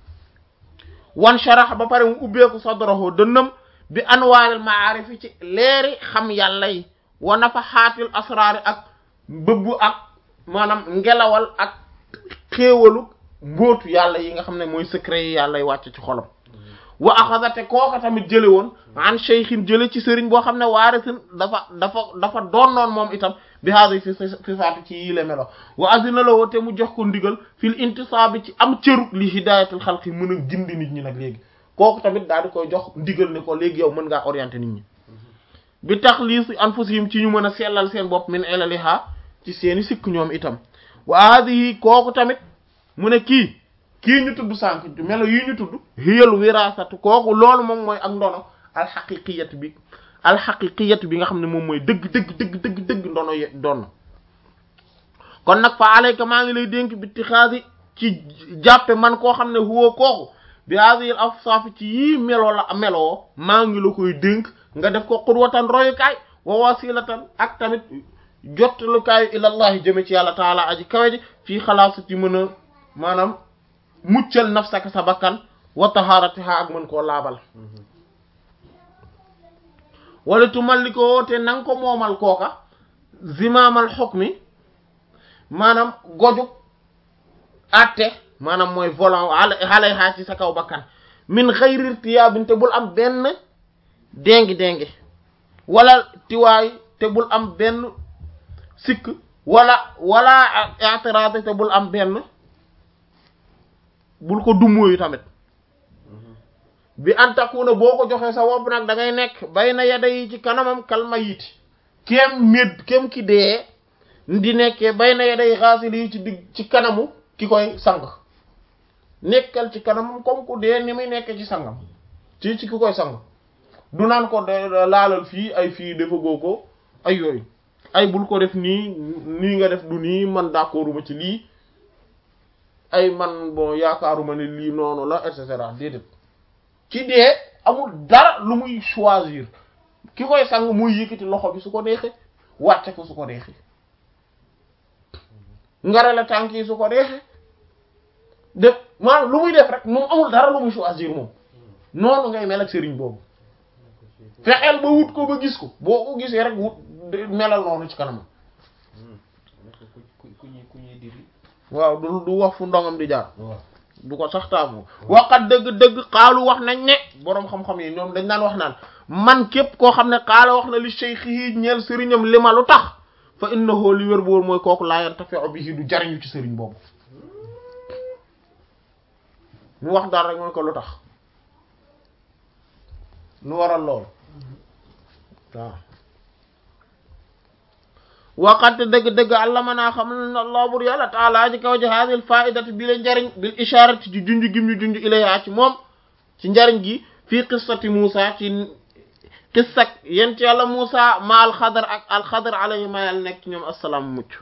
wan sharax ba pare mu ubbeeku sadrahu dënnam bi anwaaril maarifi ci leeri xam yàlla yi wa nafaxaatil asraari ak bëbbu ak maanaam ngelawal ak xéewalu mbóotu yàlla yi nga xam ne mooy secret yi yàlla yi wàcc ci xolam wa axadate kooka tamit jële woon an cheikhin jële ci sëriñ boo xam ne waarisin dafa dafa dafa doon noon moom itam bi haadi fi fi faatu ci yii la melo wa azina la woo te mu jox ko ndigal fil intisaabi ci am cëru li hidayatul xalqi mën a gindi nit ñi nag léegi kooku tamit daal di koy jox ndigal ne ko léegi yow mën ngaa orienter nit ñi bi tax lii si anfusihim ci ñu mën a sellal seen bopp min ilaliha ci seeni sikk ñoom itam wa haadihi kooku tamit mu ne kii kii ñu tudd sànq melo yi ñu tudd hiyal wirasatu kooku loolu moom mooy ak ndono alxaqiqiyatu bi alxaqiqiyatu bi nga xam ne moom mooy dëgg dëgg dëgg dëgg dëgg ndono ye doon kon nag fa alayka maa ngi lay dénk bi tixaasi ci jàppe man koo xam ne huwa kooku bi hadhihi afsaf ci yii meloo la meloo maa ngi la koy dénk nga def ko qudwatan royukaay wa wasilatan ak tamit jottalukaayu ilallahi jëme ci yàlla taala aji kawe ji fii xalaasa ci mën a maanaam muccal nafsaka sa bakkan wa taharatiha ak mën koo laabal wala tumallikoo te nanga ko moomal kooka zimaamal xukmi maanaam goju atte maanaam mooy volant xalay xaa ci sa kaw bakkan min xayri irtiyaabin te bul am benn déngi déngi wala tiwaay te bul am benn sikk wala wala i'tirad te bul am benn bul ko dummóoyu tamit bi antakuna boo ko joxee sa wopp nag da ngay nekk bay na yada yi ci kanamam kalma yiti kem méd kem ki dee di nekkee bay na yada yi xaasil yi ci digg ci kanamu ki koy sang nekkal ci kanamam comme ku dee ni muy nekkee ci sangam ci ci ki koy sang du naan ko de laalal fii ay fii dafa goo ko ay yooyu ay bul ko def nii nii nga def du nii man d'accorduma ci lii ay man bon yaakaaruma ne lii noonu la et cetera déedéet ki dee amul dara lu muy choisir ki koy sang muy yëkkati loxo bi su ko neexee wàcce ko su ko neexee ngarale tànk yi su ko neexee def maanaam lu muy def rek moom amul dara lu muy choisir moom noonu ngay mel ak sëriñ boobu fexeel ba wut ko ba gis ko boo ko gisee rek wut melal noonu ci kanam ku ku ñuy ku ñuy diri waaw du du wax fu ndongam di jaar waaw du ko sax taamu waxat dëgg-dëgg xaalu wax nañ ne boroom xam-xam yi ñoom dañ naan wax naan man képp koo xam ne xaala wax na li shaykhi ñeel sëriñam li ma lu tax fa innahu li wér boor mooy kooku laa yantafi'u bihi du jariñu ci sëriñ boobu mu wax daal rek mooy ko lu tax lu waral lool waaw waqat dëgg-dëgg allama naa xam ne allah bur yàlla taala ji kaw ji haadil faidati bi la njariñ bil isharati ci junj gim ñu junj ilayha ci moom ci njariñ gi fii qissati Muusa ci qissak yent yàlla Muusa ma alxadar ak alxadar alayhi ma yàlla nekk ñoom assalaam mucc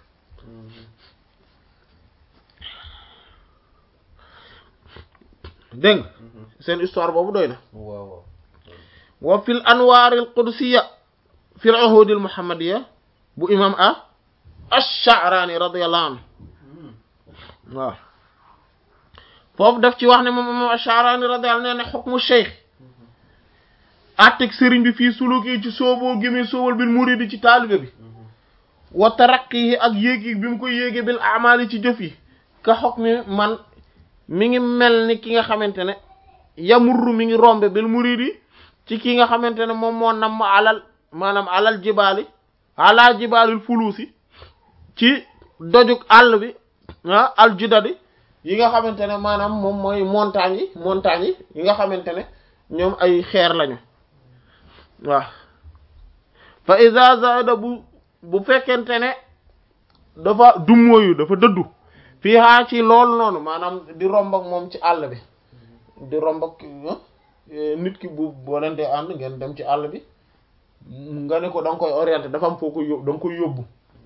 dégg nga seen histoire boobu doy na waaw waaw wa fil anwaar al qudsiya fil uhud al muhammadiya bu imam a ash-Sha'rani radiyallahu anhu waaw foofu daf ci wax ne moom imam ash-Sha'rani radiyallahu anhu nee ne hukmu shaykh atteg sëriñ bi fii suluki ci sooboo gémee soowal bil muridi ci taalibe bi wa taraqqihi ak yéegi bi mu koy yéege bil amali ci jëf yi ka hukmi man mi ngi mel ni ki nga xamante ne yamurru mi ngi rombe bil muridi ci ki nga xamante ne moom moo namm alal maanaam alal jibaali ala jibaalil fuluusi ci dojug àll bi ah al judadi yi nga xamante ne maanaam moom mooy montagne yi montagne yi yi nga xamante ne ñoom ay xeer lañu waaw fa iza zaada bu bu fekkente ne dafa dummóoyu dafa dëddu fii haa ci loolu noonu maanaam di romb ak moom ci àll bi di romb ak nit ki bu boo leen dee ànd ngeen dem ci àll bi nga ne ko da nga koy orienté dafa am foo ko yóbbu da nga koy yóbbu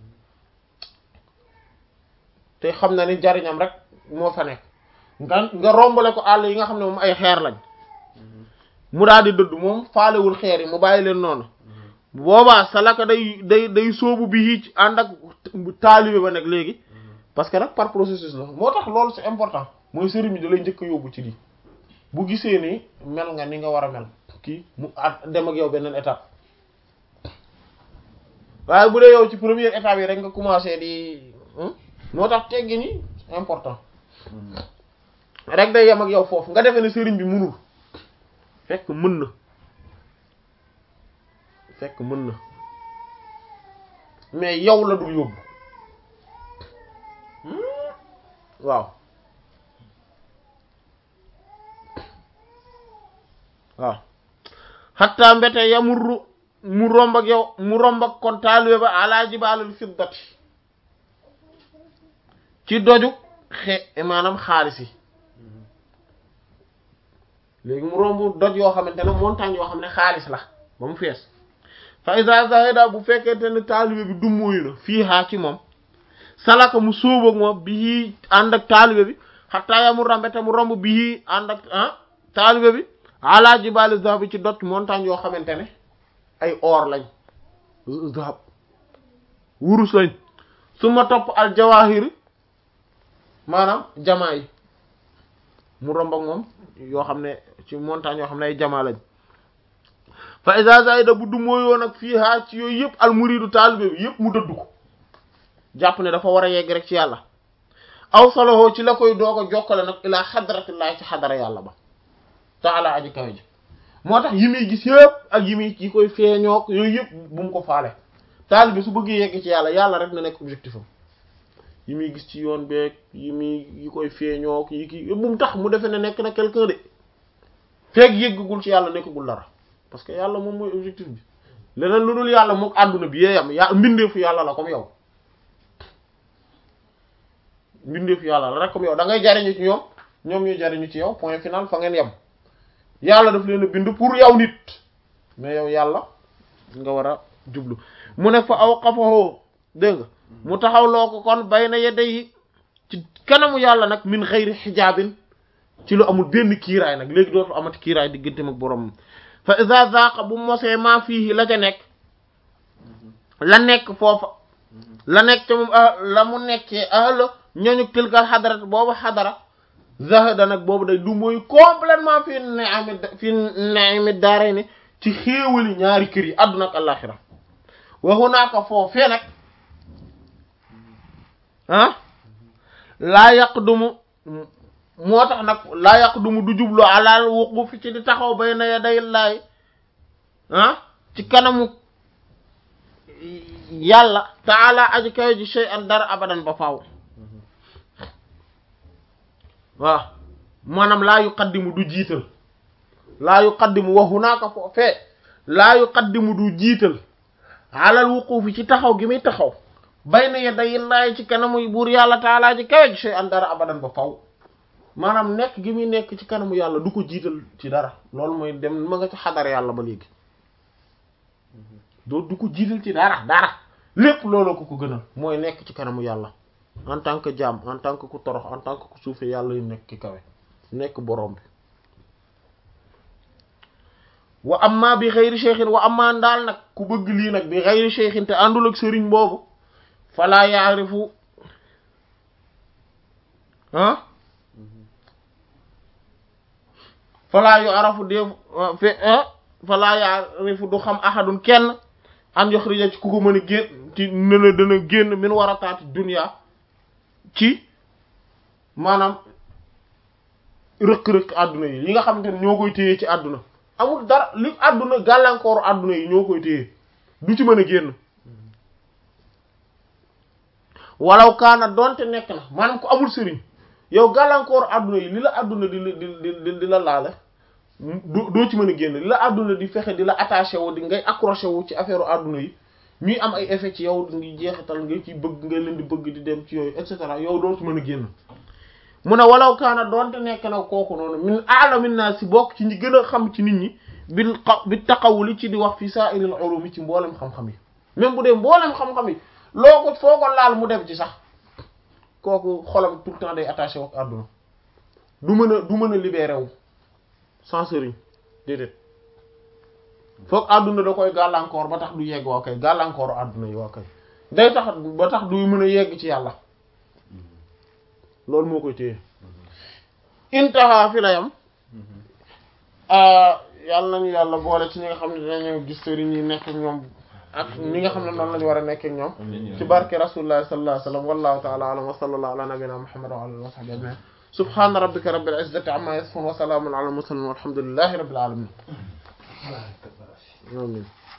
te xam na ni jariñam rek moo fa nekk nga nga rombale ko àll yi nga xam ne moom ay xeer lañ mu daal di dëdd moom faalewul xeer yi mu bàyyi leen noonu boobaa salaka day day day sóobu bi ci ànd ak taalibe ba nag léegi parce que nag par processus la moo tax loolu c'est important mooy sëriñ bi da lay njëkk a yóbbu ci lii bu gisee ni mel nga ni nga war a mel kii mu at dem ak yow beneen étape waaye bu dee yow ci première étape yi rek nga commencé di moo tax teggi ni important rek day yem ak yow foofu nga defee ne sëriñ bi mënul fekk mën na fekk mën na mais yow la dul yóbbu waaw waaw xatta mbete yamurru mu romb ak yow mu romb ak kon taalibe ba ala jibaalul fiddati ci doju xe maanaam xaalis yi léegi mu romb doj yoo xamante ne montagne yoo xam ne xaalis la ba mu fees fa iza zahida bu fekkente ne taalibe bi dummóoyu na fii haa ci moom salaka mu sóob ak moom bii ànd ak taalibe bi xataa ya mu rambete mu romb bii ànd ak ah taalibe bi ala jibali zahab bi ci doj montagne yoo xamante ne ay or lañ zahab wurus lañ su ma topp al jawahir maanaam jamaa yi mu romb ak moom yoo xam ne ci montagne yoo xam ne ay jamaa lañ fa iza zaida bu du mooyoon ak fii haa ci yooyu yëpp al muridu taalibe bi yëpp mu dëddu ko jàpp ne dafa war a yegg rek ci yàlla aw soloxoo ci la koy doog a jokkale nag ilaa xadratillahi ci xadara yàlla ba taala aji kawe ji moo tax yi muy gis yëpp ak yi muy yi koy feeñook yooyu yëpp bu mu ko faale taalibe su bëggee yegg ci yàlla yàlla rek na nekk objectif am yi muy gis ci yoon beeg yi muy yi koy feeñook yi ki bu mu tax mu defee ne nekk na quelqu'un de feeg yëggagul ci yàlla nekkagul dara parce que yàlla moom mooy objectif bi leneen lu dul yàlla mook àdduna bi yee yam ya mbindeefu yàlla la comme yow mbindeefu yàlla la rek comme yow da ngay jariñu ci ñoom ñoom ñuy jariñu ci yow point final fa ngeen yem yàlla daf leen a bind pour yow nit mais yow yàlla nga war a jublu mu ne fa aw xafahoo dégg nga mu taxaw loo ko kon bay na yedde yi ci kanamu yàlla nag min xëyri xijaabin ci lu amul benn kiiraay nag léegi dootu amati kiiraay digganteem ak borom fa iza zaqa bu mosee maa fii la ca nekk la nekk foofa la nekk ca moom la mu nekkee ahla ñooñu tilkal xadarat boobu xadara zahada nag boobu day du mooy complètement fi ni'ami fi ni'ami daaray ne ci xéewali ñaari kër yi àdduna ak àllaxira wa hunaaka foofee nag ah laa yaqdumu moo tax nag laa yaqdumu du jublu alal wuquf ci di taxaw bayna yaday laay ah ci kanamu yàlla taala aji kaw ji shay'an dara abadan ba faaw waaw maanaam laa yuqaddimu du jiital laa yuqaddimu wa hunaaka foofee laa yuqaddimu du jiital alal wuqufi ci taxaw gi muy taxaw bayna yaday laay ci kanamu buur yàlla taala ji kaw ji shay'an dara abadan ba faaw maanaam nekk gi muy nekk ci kanamu yàlla du ko jiital ci dara loolu mooy dem ma nga ci xadar yàlla ba léegi doo du ko jiital ci dara dara lépp loolu ko ko gënal mooy nekk ci kanamu yàlla en tant que jaam en tant que ku torox en tant que ku suufe yàlla yu nekk ki kawe nekk borom bi wa amma bi xëyri cheikhin wa amma ndaal nag ku bëgg lii nag bi xëyri cheikhin te àndul ak sëriñ boobu falaa yaarifu ah falaa yu arafu def fe falaa yaarifu du xam ahadun kenn an yoxrija ci ku ko mën a génn ci nena dana génn min war a taati dunya ci maanaam rëkk-rëkk àdduna yi yi nga xamante ne ñoo koy téye ci àdduna amul dara li àdduna gàllankooru àdduna yi ñoo koy téye du ci mën a génn walaw kaana donte nekk na maanaam ku amul sëriñ yow gàllankooru àdduna yi li la àdduna di di di di la laale doo ci mën a génn li la àdduna di fexe di la attaché wu di ngay accroché wu ci affaire àdduna yi ñuy am ay effet ci yow ngi jeexital nga ci bëgg nga leen di bëgg di dem ci yooyu et cetera yow doo ci mën a génn mu ne walaw kaana doonte nekk na kooku noonu min a'lamin naas si bokk ci ñi gën a xam ci nit ñi bil bi taxawuli ci di wax fi sa'iril ulumi ci mboolem xam-xam yi même bu dee mboolem xam-xam yi loo ko foo ko laal mu dem ci sax kooku xolam tout le temps day attaché wu ak àdduna du mën a du mën a libéré wu sans sëriñ déedéet foog àdduna da koy gàllankoor ba tax du yegg waa kay gàllankooru àdduna yi waa kay day tax ba tax du mën a yegg ci yàlla loolu moo koy téye intaha fi la yam yàlla nañu yàlla boole ci ñi nga xam ne dinañu gis sëriñ yi nekk ak ñoom ak ñi nga xam ne noonu lañu war a nekk ak ñoom ci barke rasulullah sallallahu alayhi wa sallam wallahu ta'ala a'lam wa sallallahu ala nabiyyina muhammad wa ala alihi wa sahbihi ajma'in subhana rabbika rabbil izzati amma yasifun wa salamun ala al mursalin walhamdulillahi rabbil alamin amin